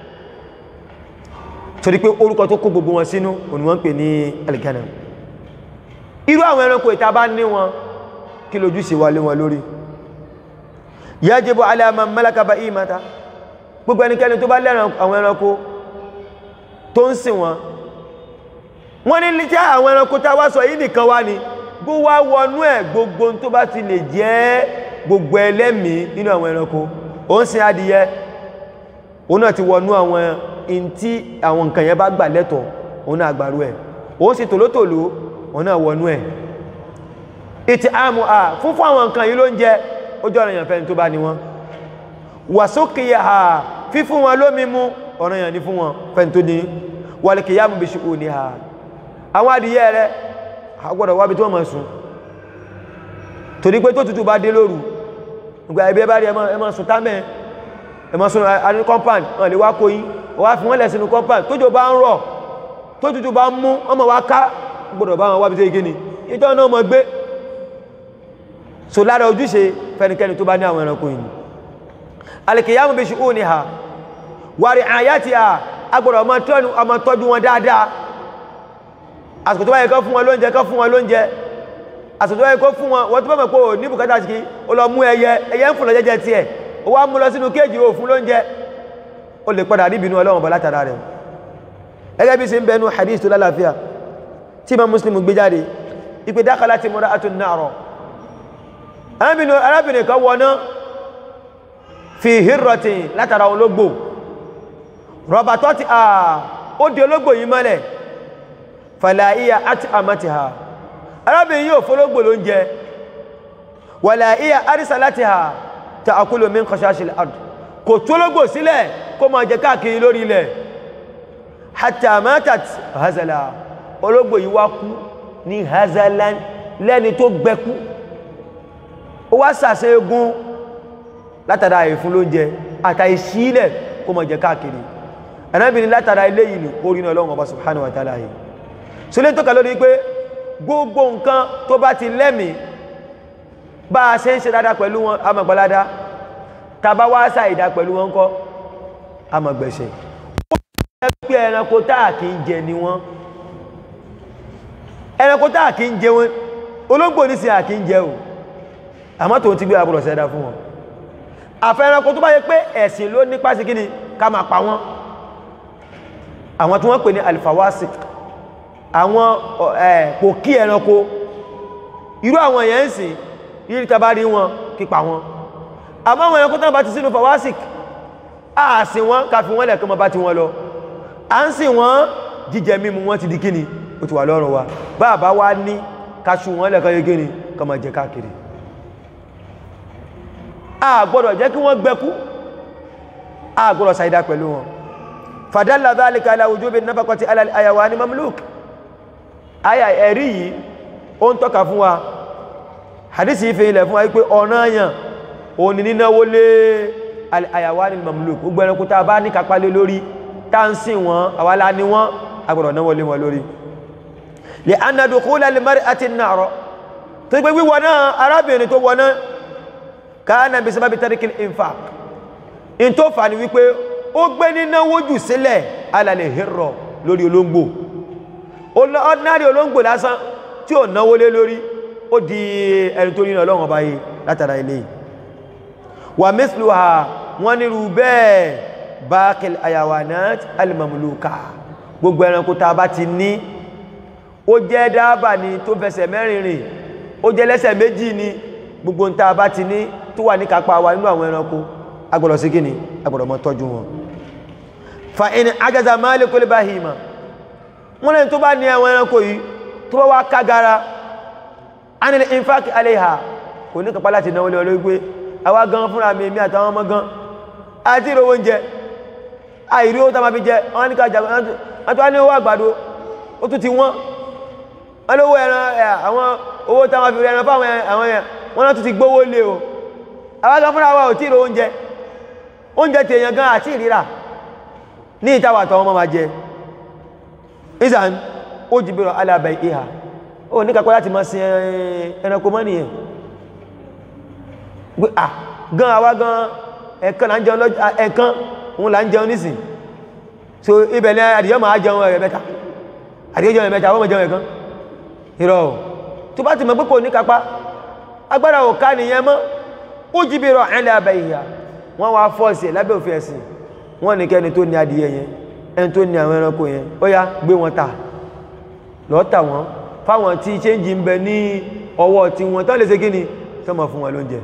torí pé orúkọ tó kó gbogbo wọn sínú òní wọ́n ń pè ní alganam irú àwọn ẹranko ìta bá ní wọn kí lójú sí wà lé wọn lórí yajibu ala man malaka bahimata gbogbo ẹnikẹ́ni tó bá lẹ́ran àwọn ẹranko tó ń sìn wọn wọ́n ní lítí àwọn ẹranko tá wá sọ yìí nìkan wá ni gbó wá wọnú ẹ̀ gbogbo tó bá ti lè jẹ́ gbogbo ẹlẹ́mìí nínú àwọn ẹranko ó ń sin adìyẹ òun náà ti wọnú àwọn in tí àwọn nǹkan yẹn bá gbà lẹ́tọ̀ òun náà gbàrú ẹ̀ ó sì tòlótòló òun náà wọnú ẹ̀ ìtì àmù à fún fún àwọn nǹkan yìí ló ń jẹ ojú ọ̀rọ̀ èèyàn fẹ́ni tó bá ní wọn wàsókèyà à fífún wọn lómi mú ọ̀rọ̀ èèyàn ní fún wọn fẹ́ni tó ní wàlìkìyà mú bí ṣùkú ní ha àwọn adìyẹ rẹ àgbọ̀dọ̀ wábi tí wọ́n máa sùn torí pé tó tutù bá dé lóru nígbà ibi ẹ bá rí ẹ máa sùn támẹ́ ẹ máa sùn àní compound wọn lè wá kó yín wá fi wọ́n lẹ̀ sínú compound tójò bá ń rọ̀ tó tutù bá ń mú ọmọ wa ká gbọ́dọ̀ bá wọn wábi tó yé gíní ìtọ́ náà mọ̀ gbé so lára ojúṣe fẹnikẹni tó bá ní àwọn ẹranko yìí alìkìyàmù bí ṣe ó ní ha wàrí àyàtì à agbọ̀dọ̀ ọmọ tọ́jú wọn dáadáa àsìkò tó bá yẹ kọ́ fún wọn lóúnjẹ kọ́ fún wọn lóúnjẹ àsìkò tó bá yẹ kọ́ fún wọn wọ́n tó bá mọ̀ pé ò ní bùkátà sí kí ó lọ mú ẹyẹ ẹyẹ ń fún lọ jẹjẹ tiẹ̀ ó wá mú lọ sínú kéèjì ó fún lóúnjẹ ó lè padà rí ìbínú ọlọ́run bọ̀ látara rẹ̀ gẹ́gẹ́ bí ṣe ń bẹnu hadith tó lálàáfíà tí Imam Muslim gbé jáde ìpè dákàlá ti mọ́ra àtún náà rọ̀ arábìnrin kan wọná fi hírọ̀tì látara ológbò rọ̀bà tó ti à ó di ológbò yìí mọ́lẹ̀ fàlàíyà àti àmàtì ha arábìnrin yóò fólógbò ló ń jẹ wàlàíyà àrísà láti ha ta àkúlò min kọ̀ṣáṣìlẹ̀ àdù kò tó ológbò sílẹ̀ kó máa jẹ káàkiri lórí ilẹ̀ hatta matat hazala ológbò yìí wá kú ní hazalan lẹ́ni tó gbẹ́kú ó wá sàṣẹ egun látara ìfún ló jẹ àtàì sílẹ̀ kó mọ̀ jẹ káàkiri ẹ̀nàbìnrin látara ilé yìí orí náà lọ́wọ́ ọba subhanahu wa ta'ala yìí so lè tọ́ka lórí pé gbogbo nǹkan tó bá ti lẹ́mìí bá a ṣe ń ṣe dáadáa pẹ̀lú wọn amọ̀gbọ́ládá tàbá wá ṣàìdá pẹ̀lú wọn kọ́ amọ̀gbẹ̀ṣẹ̀ ó pé ẹranko táà kì í jẹ ni wọn ẹranko táà kì í jẹ wọn olóńgbò ní sí à kì í jẹ o àmọ́ tó ti gbé àbúrò sẹ́dá fún wọn àfẹ́ranko tó bá yẹ pé ẹ̀sìn ló nípa sí kíni ká máa pa wọ́n àwọn tí wọ́n pè ní alifawasi àwọn kò kí ẹranko irú àwọn èèyàn ń sìn yìí tàbá rí wọn kípa wọn àmọ́ àwọn ẹranko tó bá ti sínú fawasik a sìn wọ́n ká fi wọ́n lẹ̀kọ́ mọ́ bá ti wọ́n lọ a ń sìn wọ́n jíjẹ mímu wọ́n ti di kíni ó ti wà lọ́rùn wa bá bá wá ní kaṣù wọ́n lẹ̀kọ́ yẹ kíni kọ́ máa jẹ káàkiri a gbọ́dọ̀ jẹ́ kí wọ́n gbẹ́kú a gbọ́dọ̀ ṣàìdá pẹ̀lú wọn fàdálà dhalika ala wujubi nafaqati ala al-ayawani mamluk aya ẹ̀rí yìí ó ń tọ́ka fún wa hadisi ìfẹ́ ilẹ̀ fún wa wípé ọ̀ranyàn òní nínáwó lé al-ayawani mamluk gbogbo ẹranko tá a bá ní kápá lé lórí tá ń sìn wọn àwálá ní wọn a gbọ́dọ̀ náwó lé wọn lórí li anna dukhula al-mar'ati an-nar tó gbé wíwọ náà arábìnrin tó wọ náà káàna bí sábàbí tàríkì infaq in tó fà ní wípé ó gbé nínáwó jù sílẹ̀ alàlẹ̀ hẹ́rọ̀ lórí olóngbò ordinary olóngbò lásán tí ò náwó lé lórí ó di ẹni tó nínú ọlọ́run ọba yìí látara ilé wà mẹ́sìlú ha wọ́n nírú bẹ́ẹ̀ bákẹ̀lẹ̀ ayawanat alimamuluka gbogbo ẹranko tá a bá ti ní ó jẹ́ dáàbà ni tó fẹsẹ̀ mẹ́rin rìn ó jẹ́ lẹ́sẹ̀ méjì ni gbogbo tá a bá ti ní tó wà ní kápá wa nínú àwọn ẹranko agbọ́dọ̀ sí kíni agbọ́dọ̀ mọ́ tọ́jú wọn fa in ajaza malikul bahima wọ́n lẹ́yìn tó bá ní àwọn ẹranko yìí tó bá wá kágara anil infaq aleha kò ní kápá láti náwó lé olóògbé pé àwa gan fúnra mi èmi àtàwọn ọmọ gan àti ìrò oúnjẹ àìrí owó tá ma fi jẹ wọ́n ní ká jà wọ́n tó wá ní owó àgbàdo ó tún ti wọ́n wọ́n lówó ẹran àwọn owó tá ma fi ẹran fáwọn àwọn yẹn wọ́n náà tún ti gbówó lé o àwa gan fúnra wa ò tí ìrò oúnjẹ oúnjẹ tèèyàn gan àti ìrírà ní ìtawà àtàwọn ọmọ ma jẹ ìsàn ó jìbìrọ̀ alábẹ̀ ìhà ó ní kakọ́ láti máa sin ẹranko mọ́ nìyẹn gbé à gan àwa gan ẹ̀kan là ń jẹun lọ́jọ́ ẹ̀kan òun là ń jẹun nísìn so ibẹ̀ ní àdìyọ́ máa jẹun ẹ̀rẹ̀ mẹ́ta àdìyọ́ jẹun ẹ̀rẹ̀ mẹ́ta àwọn ọmọ jẹun ẹ̀kan ìrọ̀ tó bá ti mọ̀ pé kò ní kápá agbára ò ká nìyẹn mọ́ ó jìbìrọ̀ alábẹ̀ ìhà wọ́n wá fọ́ọ̀sì lábẹ́ òfin ẹ̀sìn wọ́n ní kẹ́ni tó ní adìyẹ yẹn ẹni tó ní àwọn ẹranko yẹn ó yá gbé wọn ta lọ́ọ́ tà wọ́n fáwọn tí ṣéǹjì ń bẹ ní ọwọ́ tí wọ́n tán lè ṣe gíní tán mọ̀ fún wọn lóúnjẹ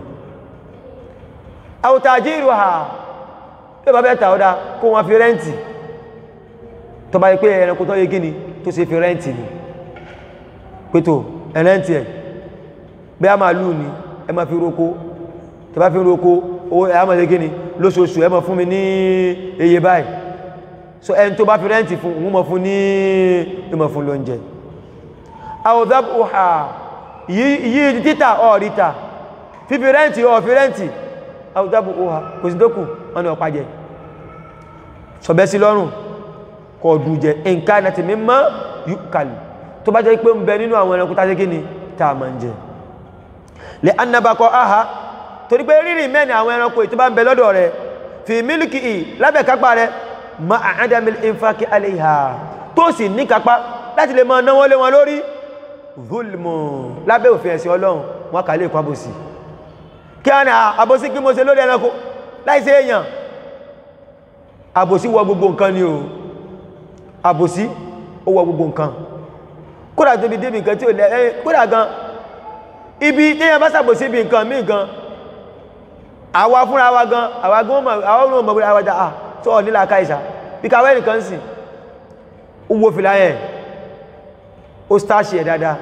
àwòtàjí ìrò ha tó bá bẹ́ ta ọ́dá kó wọn fi rẹ́ǹtì tó bá yí pé ẹranko tó yé gíní tó ṣe fi rẹ́ǹtì ni pẹ́tò ẹ̀rẹ́ǹtì ẹ̀ bí a máa lù ní ẹ máa fi roko tó bá fi roko owó ẹ̀ máa ṣe gíní lóṣooṣù ẹ máa fún mi ní iye báyìí so ẹni tó bá fi rẹ́ǹtì fún òun mọ̀ fún ní ìmọ̀ fún lóúnjẹ àwòdábùhà yìí títà ọ̀ríta fífi rẹ́ǹtì ọ̀fí rẹ́ǹtì àwòdábùhà kò sí dókù wọn ni ọ̀pá jẹ sọ̀bẹ́ sí lọ́rùn kọ̀ dù jẹ nǹkan àti mímọ́ yúkàlì tó bá jẹ́ pé ń bẹ nínú àwọn ẹranko tàbí kíni tá a máa ń jẹ lè annabakọ aha torí pé rírì mẹ́ni àwọn ẹranko tó bá ń bẹ lọ́dọ̀ rẹ̀ fi mílìkì ì lábẹ́ kápá rẹ̀ ma àádàmìl infaki aléha tó sì ní kápá láti lè máa náwó lé wọn lórí zulmù lábẹ́ òfin ẹ̀sìn ọlọ́run wọ́n kà lè kọ́ àbòsí kí a ní àbòsí kí mo ṣe lórí ẹranko láìsí èèyàn àbòsí wọ gbogbo nǹkan ni o àbòsí ó wọ gbogbo nǹkan kódà tó bí débi nǹkan tí ó lẹ́ ẹ́ kódà gan ibi téèyàn bá ṣàbòsí bí nǹkan míì gan àwa fúnra wa gan àwa gan àwọn ọmọ ọmọ àwàdà à tó nílà káìsà bí káwẹ́ nìkan sì ó wo fìlà yẹn ó stáṣì ẹ̀ dáadáa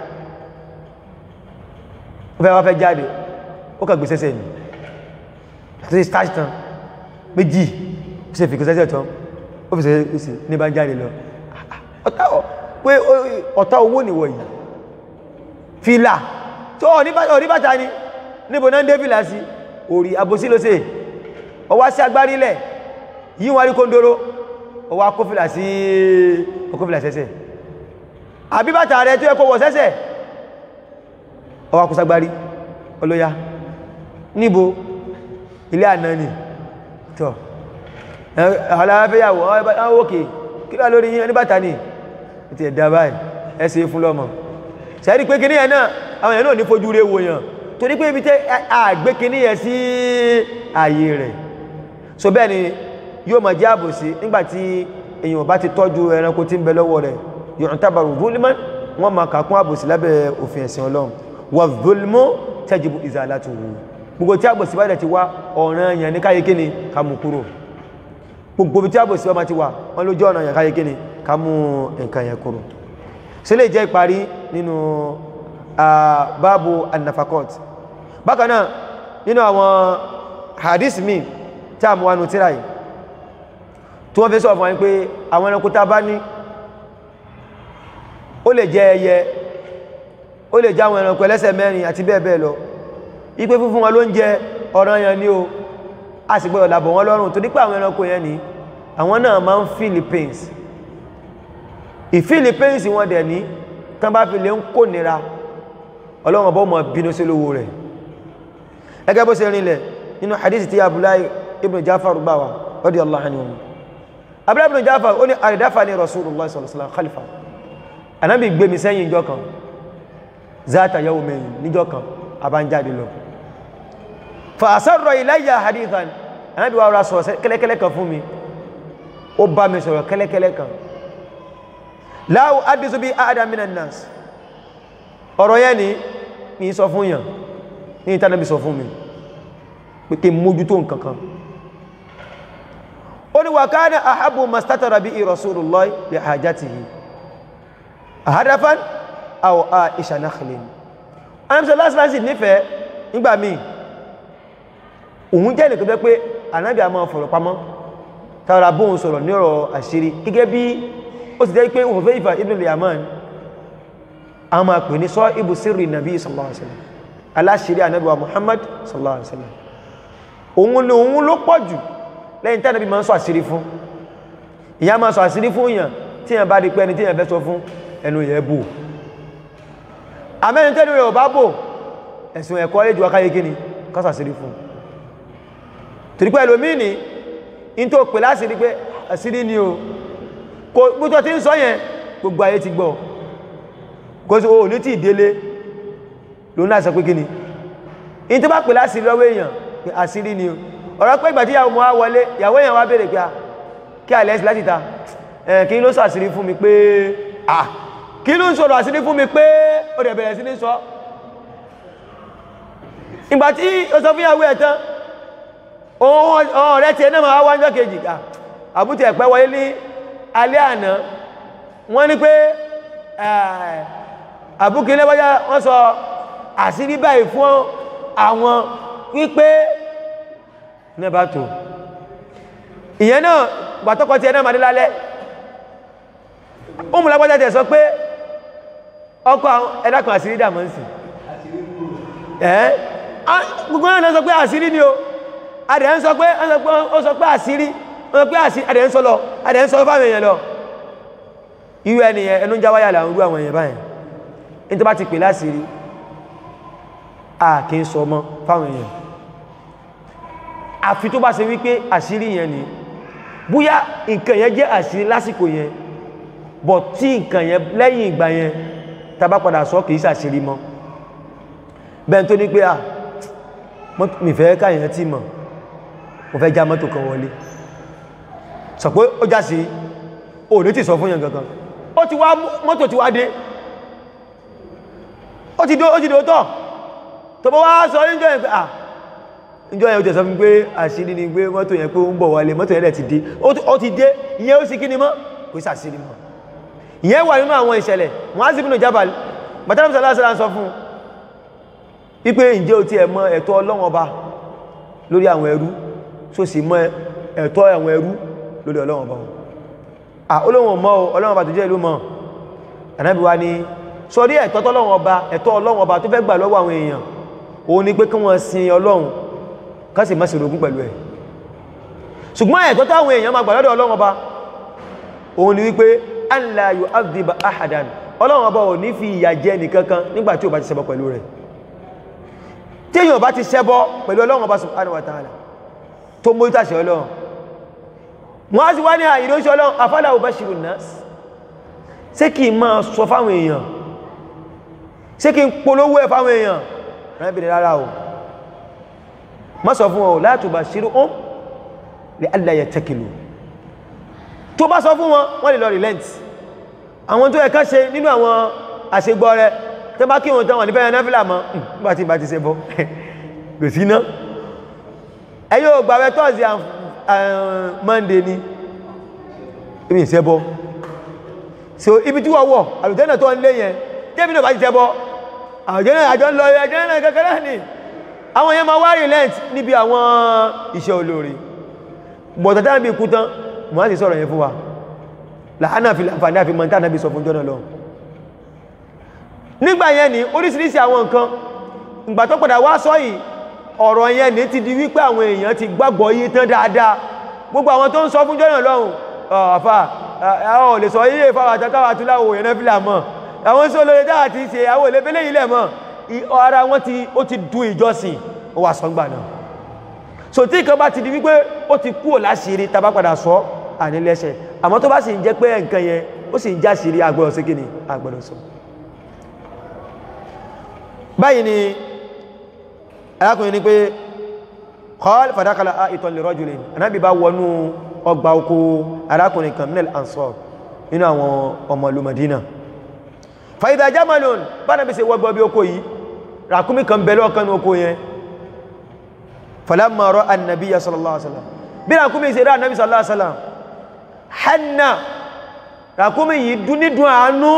ó fẹ́ wá fẹ́ jáde ó kà gbèsè sẹ́ni àti stáṣì tán méjì ó sì fi kò sẹ́sẹ̀ tán ó fi sẹ́sẹ̀ ní bá ń jáde lọ ọ̀tá pé ọ̀tá owó nìwọ̀ yìí fìlà tó ọ̀rí bàtà ni níbo náà ń dé fìlà sí orí àbòsí ló ṣe ọwá sí agbárílẹ̀ yí wọ́n rí kóndóró ọwá kófìlà sí ọkófìlà sẹ́sẹ̀ àbíbàtà rẹ̀ tó ẹkọ́ wọ̀ sẹ́sẹ̀ ọwá kó sagbárí olóyá níbo ilé àná ni tọ́ aláfẹ́yàwó ọwọ́kè kí lọ lórí yí bàtà ni ti ẹ̀dà báyìí ẹsẹ̀ fún lọ́mọ sẹ́rí pé kìíní ẹ̀ náà àwọn èèyàn náà ní fojú rẹ̀ wòyàn torí pé ibi tẹ́ àgbé kìíní ẹ̀ sí ààyè rẹ̀ so bẹ́ẹ̀ ni yóò máa jẹ́ àbòsí nígbàtí èyàn bá ti tọ́jú ẹranko tí ń bẹ lọ́wọ́ rẹ̀ yóò tábàrù zulman wọ́n máa kàkún àbòsí lábẹ́ òfin ẹ̀sìn ọlọ́run wà zulmu tajibu izalatuhu gbogbo tí àbòsí bá dẹ̀ ti wá ọ̀ràn yẹn ní káyé kíni ká mú kúrò gbogbo tí àbòsí bá ti wà wọ́n lójú ọ̀nà yẹn káyé kíni ká mú nǹkan yẹn kúrò sí lè jẹ́ ìparí nínú báàbù annafakot bákan náà nínú àwọn hadith mi tí a mú wánú tíra yìí tí wọ́n fi sọ fún wọn pé àwọn ẹranko tá bá ní ó lè jẹ ẹyẹ ó lè jẹ àwọn ẹranko ẹlẹ́sẹ̀ mẹ́rin àti bẹ́ẹ̀ bẹ́ẹ̀ lọ ipé fúnfún wọn ló ń jẹ ọ̀ranyàn ní o a sì gbọ́dọ̀ làbọ̀ wọn lọ́rùn tó dípẹ́ àwọn ẹranko yẹn ní àwọn náà máa ń philippines ìphilippines wọn dẹ̀ ní tán bá fi lè ń kó nira ọlọ́run bọ́ mọ̀ bínú sí lówó rẹ̀ ẹgẹ́ bó ṣe rinlẹ̀ nínú hadith tí abdullahi ibn jafar gbà wá radiyallahu anhu abdullahi ibn jafar ó ní àrídáfà ní rasulullah sallallahu alaihi wasallam khalifa anábì gbé mi sẹ́yìn ìjọ kan zata yawmayn níjọ kan abánjáde lọ fa asarra ilayya hadithan anábì wa ra sọ̀rọ̀ kẹ́lẹ́kẹ́lẹ́ kan fún mi ó bá mi sọ̀rọ̀ kẹ́lẹ́kẹ́lẹ́ kan láwù adìsú bí adam minan nas ọ̀rọ̀ yẹn ni mi sọ fún yàn ní ìtànàbí sọ fún mi pé kí mójútó nǹkankan ó ní wa kana ahabbu mastatara bí rasulullah li hajatihi ahadafan aw aisha nakhlin anamsọ lásìlásì nífẹ̀ẹ́ nígbà míì òun jẹ́ nìkan pé ànábì a máa fọ̀rọ̀ pamọ́ tààrà bóhun sọ̀rọ̀ ní ọ̀rọ̀ àṣírí gẹ́gẹ́ bí ó ti jẹ́ pé òun fẹ́ ìfà ibn al-yaman a máa pè ní sọ ibù sírì nàbí sallallahu alaihi wasallam aláṣírí ànábì wa muhammad sallallahu alaihi wasallam òun ló òun ló pọ̀ jù lẹ́yìn tí ànábì máa ń sọ àṣírí fún ìyá máa sọ àṣírí fún èèyàn tí èèyàn bá di pé ẹni tí èèyàn fẹ́ sọ fún ẹnu yẹn bò àmẹ́ni tẹ́nu rẹ̀ ò bá bò ẹ̀sùn ẹ̀kọ́ lè ju akáyé kíni kásà àṣírí fún torí pé ẹlòmíì ní in tó pè láṣírí pé àṣírí ni o kò gbótọ́ tí ń sọ yẹn gbogbo ayé ti gbọ́ kò sí o ní tí ìdélé ló náà sọ pé kíni in tó bá pè láṣírí lọ́wọ́ èèyàn pé àṣírí ni o ọ̀rọ̀ pé ìgbà tí ìyàwó mọ́ wá wọlé ìyàwó èèyàn wá béèrè pé a kí àlẹ́ sí láti ta ẹ̀ kí ló sọ àṣírí fún mi pé à kí ló ń sọ̀rọ̀ àṣírí fún mi pé ó dẹ̀ bẹ̀rẹ̀ sí ní sọ ìgbà tí ó sọ fún ìyàwó ẹ̀ tán ọ̀rẹ́ tí ẹ̀nà máa wá ń jọ kejì ká àbútẹ̀ ẹ̀pẹ́ wọlé ní alẹ́ àná wọ́n ní pé àbúkílẹ̀ bọ́já wọ́n sọ àṣírí báyìí fún àwọn wípé nẹ́bà tó ìyẹn náà gbàtọ́kọ́ tí ẹ̀nà máa dé lálẹ́ ó mú lágbájá tẹ̀ sọ pé ọkọ̀ ẹ̀dàkùn àṣírí dàmọ́ sí ẹ́ gbogbo náà sọ pé àṣírí ni o adẹ̀ ń sọ pé ó sọ pé àṣírí ó sọ pé àṣírí adẹ̀ ń sọ lọ adẹ̀ ń sọ fáwọn èèyàn lọ irú ẹniyàn ẹnu jáwáyà làwọn irú àwọn èèyàn báyìí ní tó bá ti pè láṣírí a kì í sọ mọ́ fáwọn èèyàn àfi tó bá ṣe wípé àṣírí yẹn ni bóyá nǹkan yẹn jẹ́ àṣírí lásìkò yẹn bọ̀ tí nǹkan yẹn lẹ́yìn ìgbà yẹn tá bá padà sọ kì í ṣàṣírí mọ́ bẹ́ẹ̀ tó ní pé à mi fẹ́ káyẹ̀ tí mọ̀ mo fẹ́ já mọ́tò kan wọlé sọ pé ó já sí o ní ti sọ fún yẹn gangan ó ti wá mọ́tò ti wá dé ó ti dó ó ti dó tọ́ tó bọ́ wá sọ níjọ́ yẹn pé à níjọ́ yẹn ó ti sọ fún pé àṣírí ni pé mọ́tò yẹn pé ó ń bọ̀ wálé mọ́tò yẹn dẹ̀ ti dé ó ti dé ìyẹn ó sì kí ni mọ́ kò sí àṣírí mọ́ ìyẹn wà nínú àwọn ìṣẹ̀lẹ̀ Mu'adh ibn Jabal bàtàlá sàlásàlá sọ fún wípé ǹjẹ́ o ti ẹ̀ mọ ẹ̀tọ́ Ọlọ́run Ọba lórí àwọn ẹrú tó sì mọ ẹ̀tọ́ àwọn ẹrú lórí Ọlọ́run Ọba à Ọlọ́run mọ́ Ọlọ́run Ọba tó jẹ́ ìlú mọ́ Ànábì wa ni sọrí ẹ̀tọ́ tọ́lọ́run Ọba ẹ̀tọ́ Ọlọ́run Ọba tó fẹ́ gbà lọ́wọ́ àwọn èèyàn òun ni pé kí wọ́n sin Ọlọ́run ká sì má ṣe orogún pẹ̀lú ẹ̀ ṣùgbọ́n ẹ̀tọ́ táwọn èèyàn máa gbà lọ́dọ̀ Ọlọ́run Ọba òun ni wípé an la yu'adhiba ahadan Ọlọ́run Ọba ò ní fi ìyà jẹ nìkankan nígbà tí ò bá ti ṣẹbọ pẹ̀lú rẹ̀ tí èyàn bá ti ṣẹbọ pẹ̀lú Ọlọ́run Ọba subhanahu wa ta'ala tó mú ìtàṣẹ Ọlọ́run wọ́n á sì wá ní àìríṣẹ́ Ọlọ́run afala ubashirun nas ṣé kí n máa sọ fáwọn èèyàn ṣé kí n polówó ẹ̀ fáwọn èèyàn rẹ́bìnrin rárá o má sọ fún ọ la tubashirhum li alla yattakilu tó bá sọ fún wọn wọ́n lè lọ relent àwọn tó ẹ̀ká ṣe nínú àwọn àṣegbọ́ rẹ̀ tó bá kí wọn tán wà ní fẹ́yàn náfílà mọ́ bá ti bá ti ṣe bọ́ kò sí ná ẹ yóò gbàwẹ̀ tọ́sí monday ni ibi ìṣẹ́ bọ́ so ibi tí wọ́n wọ̀ àlùtẹ́nà tó ń lé yẹn tẹ́bí náà bá ti ṣẹ́ bọ́ àjọ́nà àjọ́ ń lọ àjọ́nà kẹ́kẹ́rẹ́ ni àwọn yẹn máa wá relent níbi àwọn iṣẹ́ olóore bọ̀tàtà bí kú tán mọ́ láti sọ̀rọ̀ yẹn fún wa láàánà fi láǹfààní àfi mọ́ntá náà bí sọ fún jọ́nà lọ nígbà yẹn ni oríṣiríṣi àwọn nǹkan ìgbà tó padà wá sọ yìí ọ̀rọ̀ yẹn ní ti di wípé àwọn èèyàn ti gbàgbọ́ yí tán dáadáa gbogbo àwọn tó ń sọ fún jọ́nà lọ́hùn ọ̀fà àwọn ò lè sọ ilé ìfàwà àtàkàwà tó láwò yẹn fìlà mọ́ àwọn sọ lórí dáa ti ṣe àwọn olè fẹ́lẹ́ ilẹ̀ mọ́ ara wọn ti ó ti du ìjọsìn ó wà sọ́ngbà náà so tí nǹkan bá ti di wípé ó ti kúrò láṣìírí tàbá padà sọ ànílẹ́ṣẹ̀ àmọ́ tó bá sì ń jẹ́ pé nǹkan yẹn ó sì ń já sí rí agbọ́dọ̀ sí kíni agbọ́dọ̀ sọ báyìí ni arákùnrin ni pé kọ́ọ̀lù fàdákàlà ìtàn lè rọ́jù lè anábì bá wọnú ọgbà oko arákùnrin kan minel ansor nínú àwọn ọmọ ìlú Madina fàyídà jamalon bá nàbí ṣe wọ́gbọ́ bí oko yìí ràkúnmí kan bẹ̀lọ́ ọ̀kan ní oko yẹn falamma ra'a annabiya sallallahu alaihi wasallam bí ràkúnmí ṣe rá annabi sallallahu alaihi wasallam hanna ràkúnmí yìí dúnídùn àánú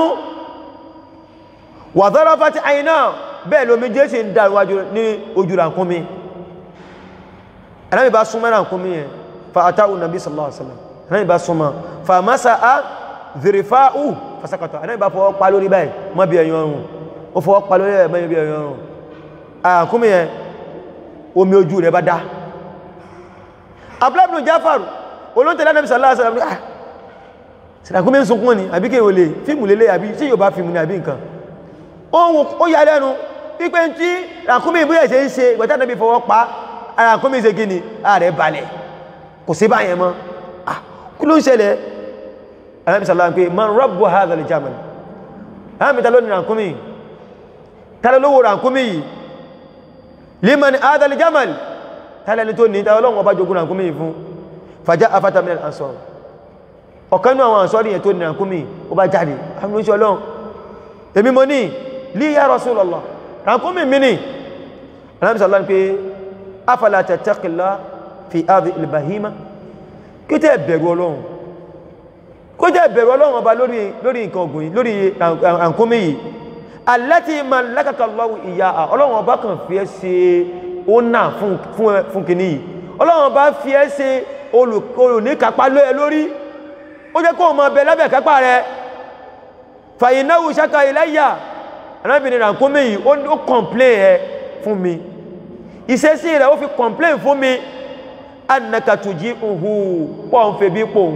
wa dharafat àìná bẹ́ẹ̀ lómi jẹ́ ṣe ń dá ní ojú ràkúnmí anábì bá súnmọ́ ràkúnmí yẹn fa atahu nabi sallallahu alaihi wasallam anábì bá súnmọ́ fa masa'a dhirifa'u fasakata anábì bá fọwọ́ pa lórí báyìí mọ́ bí ẹ̀yàn ọrùn ó fọwọ́ pa lórí ẹ̀ mọ́ bí ẹ̀yàn ọrùn àkúnmí yẹn omi ojú rẹ̀ bá dá abúlábùnú jáfàrù olóńtẹ̀lá nàbí sallallahu alaihi wasallam ah sìdàkúnmí ń sunkún ni àbí kéwò lè fíìmù lélẹ̀ àbí tí yóò bá fíìmù ní àbí nǹkan ohun ó yà lẹ́nu wípé tí ràkúnmí ìbúyẹ̀ ṣe ń ṣe ìgbẹ̀tà nàbí fọwọ́ pa ràkúnmí ṣe gíní ààrẹ balẹ̀ kò sí báyẹn mọ́ ah kí ló ń ṣẹlẹ̀ alábi sallallahu pé man rabbu hadha al-jamal alábi talo ní ràkúnmí talo lówó ràkúnmí yìí liman hadha al-jamal tálẹ́ni tó ní talo lọ́wọ́ bá jogun ràkúnmí yìí fún fàjá afata min al-ansar ọ̀kan ní àwọn àǹsọ́rí yẹn tó ní ràkúnmí ó bá jáde àwọn oníṣẹ́ ọlọ́run èmi mo ní li ya Rasulullah ràkúnmí mi ní alábi sallallahu pé afala tattaqillah fi hadhihi al-bahima kí tẹ́ bẹ̀rù ọlọ́run kó jẹ́ bẹ̀rù ọlọ́run ọba lórí lórí nǹkan ọ̀gùn yìí lórí àǹkómi yìí allati malakaka Allahu iyyaha ọlọ́run ọba kan fi ẹ́ ṣe ọ́nà fún kìíní yìí ọlọ́run ọba fi ẹ́ ṣe olùníkápá lóẹ lórí ó jẹ́ kó mọ bẹ lábẹ́ kápá rẹ fa innahu shaka ilayya arábìnrin àǹkómi yìí ó complain ẹ fún mi ìṣesí rẹ̀ ó fi complain fún mi annaka tuji'uhu pọ̀ ń fẹ́ bí pòun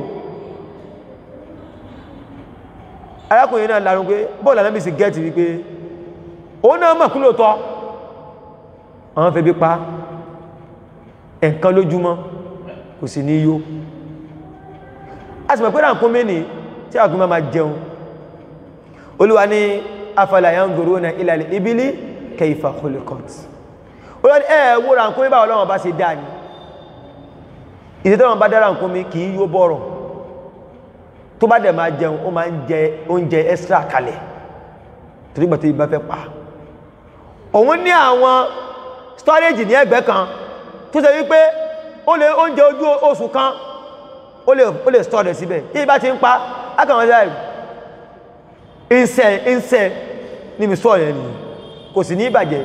arákùnrin náà larun pé bọ́ọ̀lù anábì sí gẹ́ẹ̀tì wípé ó náà mọ̀ kú lóòtọ́ àwọn fẹ́ bí pa ẹ̀kan lójúmọ́ kò sì ní yó a sì mọ̀ pé ránkún mẹ́ni tí a kún máa jẹun olúwa ní afala yanzuruna ila al-ibili kayfa khuliqat olúwa ní ẹ̀ẹ̀wó ránkún mẹ́ bá ọlọ́wọ́n bá ṣe dáa ni ìdítọ́wọ́n bá dára ránkún mẹ́ kì í yó bọ́rọ̀ tó bá dẹ̀ máa jẹun ó máa ń jẹ oúnjẹ extra kalẹ̀ torí gbàtí ìbá fẹ́ pa òun ní àwọn storage ní ẹgbẹ́ kan tó ṣe wípé ó lè oúnjẹ ojú oṣù kan ó lè ó lè store rẹ̀ síbẹ̀ tí ìbá ti ń pa ákàwọn ṣe ìṣẹ́ ìṣẹ́ ní mi sọ yẹn nìyẹn kò sì ní ìbàjẹ́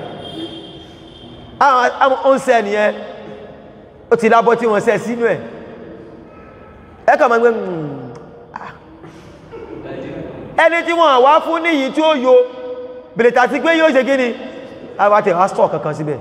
àwọn oúnṣẹ́ nìyẹn ó ti lábọ́ tí wọ́n ṣẹ́ sínú ẹ̀ ẹ̀kà máa ń gbé ẹni tí wọ́n wá fún níyí tí ó yo bèlètà ti pé yóò ṣe gíní àwátẹ̀ astọ̀ kankan síbẹ̀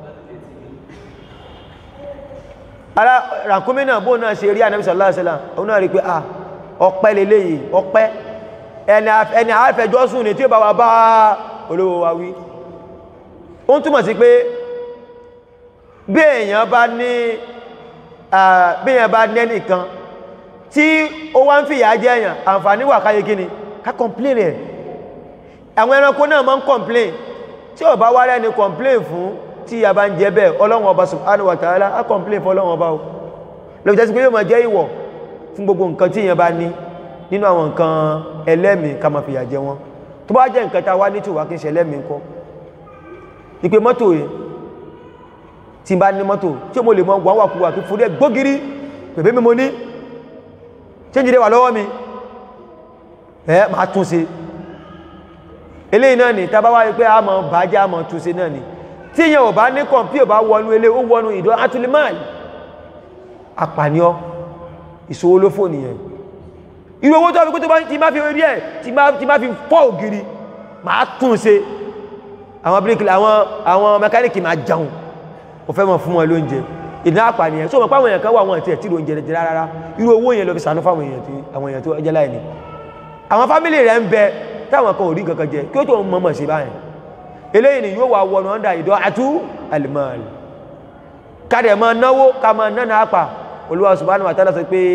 ara ràkúnmí náà bóò náà ṣe rí Ànábì sallallahu alaihi wasallam òun náà rí pé ah ọpẹ́ lélẹ̀ yìí ọpẹ́ ẹni àáfẹjọ́ sùn ní tí ó bá wà bá olówó wa wí ó ń túmọ̀ sí pé bí èèyàn bá ní bí èèyàn bá ní ẹnìkan tí ó wá ń fìyà jẹ èèyàn àǹfààní wà káyé kíni ká complain rẹ̀ àwọn ẹranko náà máa ń complain tí ó bá wá rẹ́ni complain fún tí a bá ń jẹ bẹ́ẹ̀ ọlọ́run ọba subhanahu wa ta'ala á complain fún ọlọ́run ọba o lọ́pọ̀ jẹ́sí pé yóò máa jẹ́ ìwọ̀ fún gbogbo nǹkan tí èèyàn bá ní nínú àwọn nǹkan ẹlẹ́mìí ká máa fìyà jẹ wọn tó bá jẹ́ nǹkan tá a wá ní tìwá kí n ṣe ẹlẹ́mìí ńkọ́ ìpè mọ́tò yìí tí n bá ní mọ́tò tí mo lè mọ wà wà kúwà kí fúrí ẹ gbógiri pẹ̀bẹ́ mi mo ní change dé wà lọ́wọ́ mi ẹ máa tún ṣe eléyìí náà ni tàbá wáyé pé a mọ̀ bàájá a mọ̀ tún ṣe náà ni tí yẹn ò bá ní kọ̀mpí ò bá wọnú ilé ó wọnú ìdọ́ atulimáàlì apàníọ́ ìṣòwò ló fò nìyẹn irú owó tó fi kó tó bá ti má fi rí ẹ̀ tí má fi fọ́ ògiri máa tún ṣe àwọn bíríkìlì àwọn mẹkáníkì máa jẹun ò fẹ́ mọ̀ fún wọn lóúnjẹ ìdá àpànìyàn sọ mọ̀ pàwọn èèyàn kan wà wọn àti ẹ̀ tí lóúnjẹ jẹ rárá irú owó yẹn lọ fi sànú fáwọn èèyàn tó ẹjẹ́ láì ní àwọn fámílì rẹ̀ ń bẹ táwọn kan ò rí kankan jẹ kí ó tó ń mọ̀mọ̀ sí báyìí eléyìí ni yóò wà wọnà ọ́ndà ìdọ́ àtú alìmọ́ọ̀lì kádẹ̀ máa náwó ká máa náà àpà Olúwa subhanahu wa ta'ala sọ pé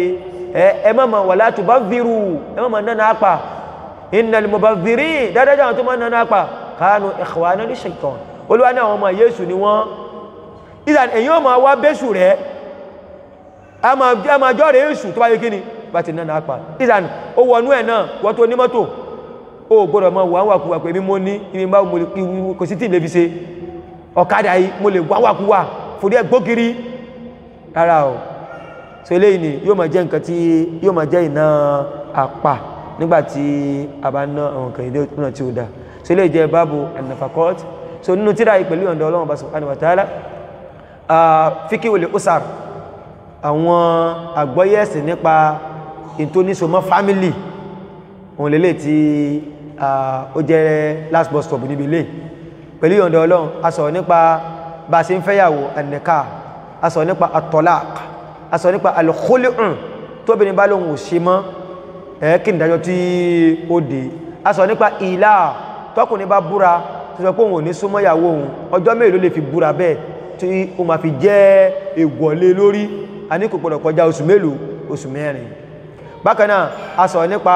ẹ má ma wala tubadhiru ẹ má ma nánà apà innal mubadhirin dáadáa àwọn tó má nánà apà kanu ikhwana li shaitan olúwa ní àwọn ọmọ yéṣù ni wọ́n ìdàn èyàn ma wá bẹ́ṣù rẹ̀ a ma jọ́ rẹ̀ èṣù tó bá yé kíni bá ti nánà apà ìdàn ó wọnú ẹ̀ náà wọ́n tó ní mọ́tò ó gbọ́dọ̀ mọ́ wà wàkúwà pé mímọ́ ní ibi bá kò sí tí lè fi ṣe ọ̀kadà yìí mo lè wà wàkúwà fòdí ẹ̀ gbókiri rárá o so eléyìí ni yóò máa jẹ́ nǹkan tí yóò máa jẹ́ ìná apá nígbàtí a bá ná àwọn nǹkan ìdí náà tí ó dá so eléyìí jẹ́ báàbù an-nafaqat so nínú tíra yìí pẹ̀lú ọ̀dọ̀ ọlọ́run bá subhanahu wa ta'ala fíkíwìlì usar àwọn àgbọ́yẹ̀sì nípa ìtóníṣomọ́ fámílì òun lélẹ̀ tí ó jẹ́ last bus stop níbi ilé pẹ̀lú ọ̀dọ̀ ọlọ́run a sọ̀rọ̀ nípa bá a ṣe ń fẹ́yàwó an-nikah a sọ̀rọ̀ nípa at-talaq a sọ̀rọ̀ nípa al-khulu' tóbìnrin bá lóhun ò ṣe mọ́ ẹ̀ẹ́kì ìdájọ́ tí ó dé a sọ̀rọ̀ nípa ìlà tọkùnrin bá búra tó sọ pé òun ò ní súnmọ́ ìyàwó òun ọjọ́ mélòó lè fi búra bẹ́ẹ̀ tí ó máa fi jẹ́ ègbọ̀lé lórí a ní kò gbọdọ̀ kọjá oṣù mélòó oṣù mẹ́rin bákan náà a sọ̀rọ̀ nípa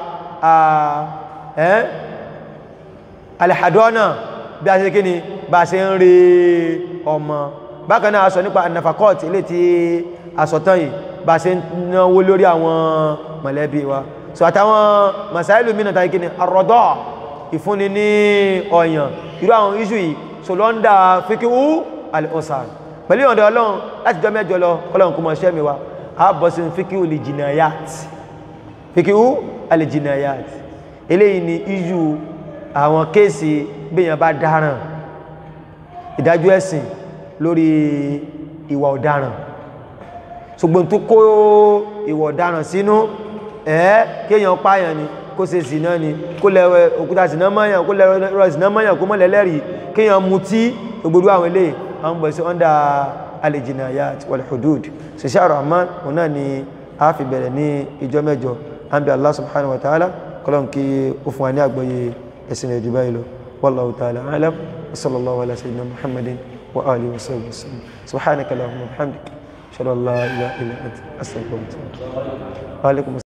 alihadọ́nà bí a ṣe kí ni bá a ṣe ń rí ọmọ bákan náà a sọ nípa anafakọ́t ilé tí a sọ tán yìí bá a ṣe ń náwó lórí àwọn mọ̀lẹ́bí wa so àtàwọn masáìlú mìíràn tàbí kí ni arọ́dọ́ ìfúnni ní ọ̀yàn irú àwọn iṣu yìí so lọ́ndà fíkíwú alìọ̀sàn pẹ̀lú ìyọ̀ndọ̀ ọlọ́run láti jọ mẹ́jọ lọ kọ́lọ̀ kó mọ̀ ṣẹ́ mi wa a bọ̀ sí fíkíwú lè jìnnàyàt fíkíwú alìjìnnàyàt eléyìí ni iṣu àwọn kéèsì bíyàn bá dáràn ìdájọ́ ẹ̀sìn lórí ìwà ọ̀daràn ṣùgbọ́n tó kó ìwà ọ̀daràn sínú ẹ̀ kéèyàn pààyàn ni kó ṣe zìnà ni kó lẹ́wẹ́ òkúta zìnà mọ́yàn kó lẹ́rọ zìnà mọ́yàn kó mọ́lẹ̀ lẹ́rìí kéèyàn mutí gbogbo àwọn ilé àwọn bọ̀ sí ọ́ndà al-jinayat wal-hudud ṣiṣẹ́ ar-Rahman òun náà ni a fi bẹ̀rẹ̀ ní ìjọ mẹ́jọ àbí Allah subhanahu wa ta'ala kọlọ́n kí ó fún wa ní àgbọ́yé ẹ̀sìn ẹ̀jù báyìí lọ wallahu ta'ala a'lam wa sallallahu ala sayyidina muhammadin wa alihi wa sahbihi wa sallam subhanaka allahumma wa bihamdika ashhadu an la ilaha illa anta astaghfiruka wa atubu ilaik wa alaikum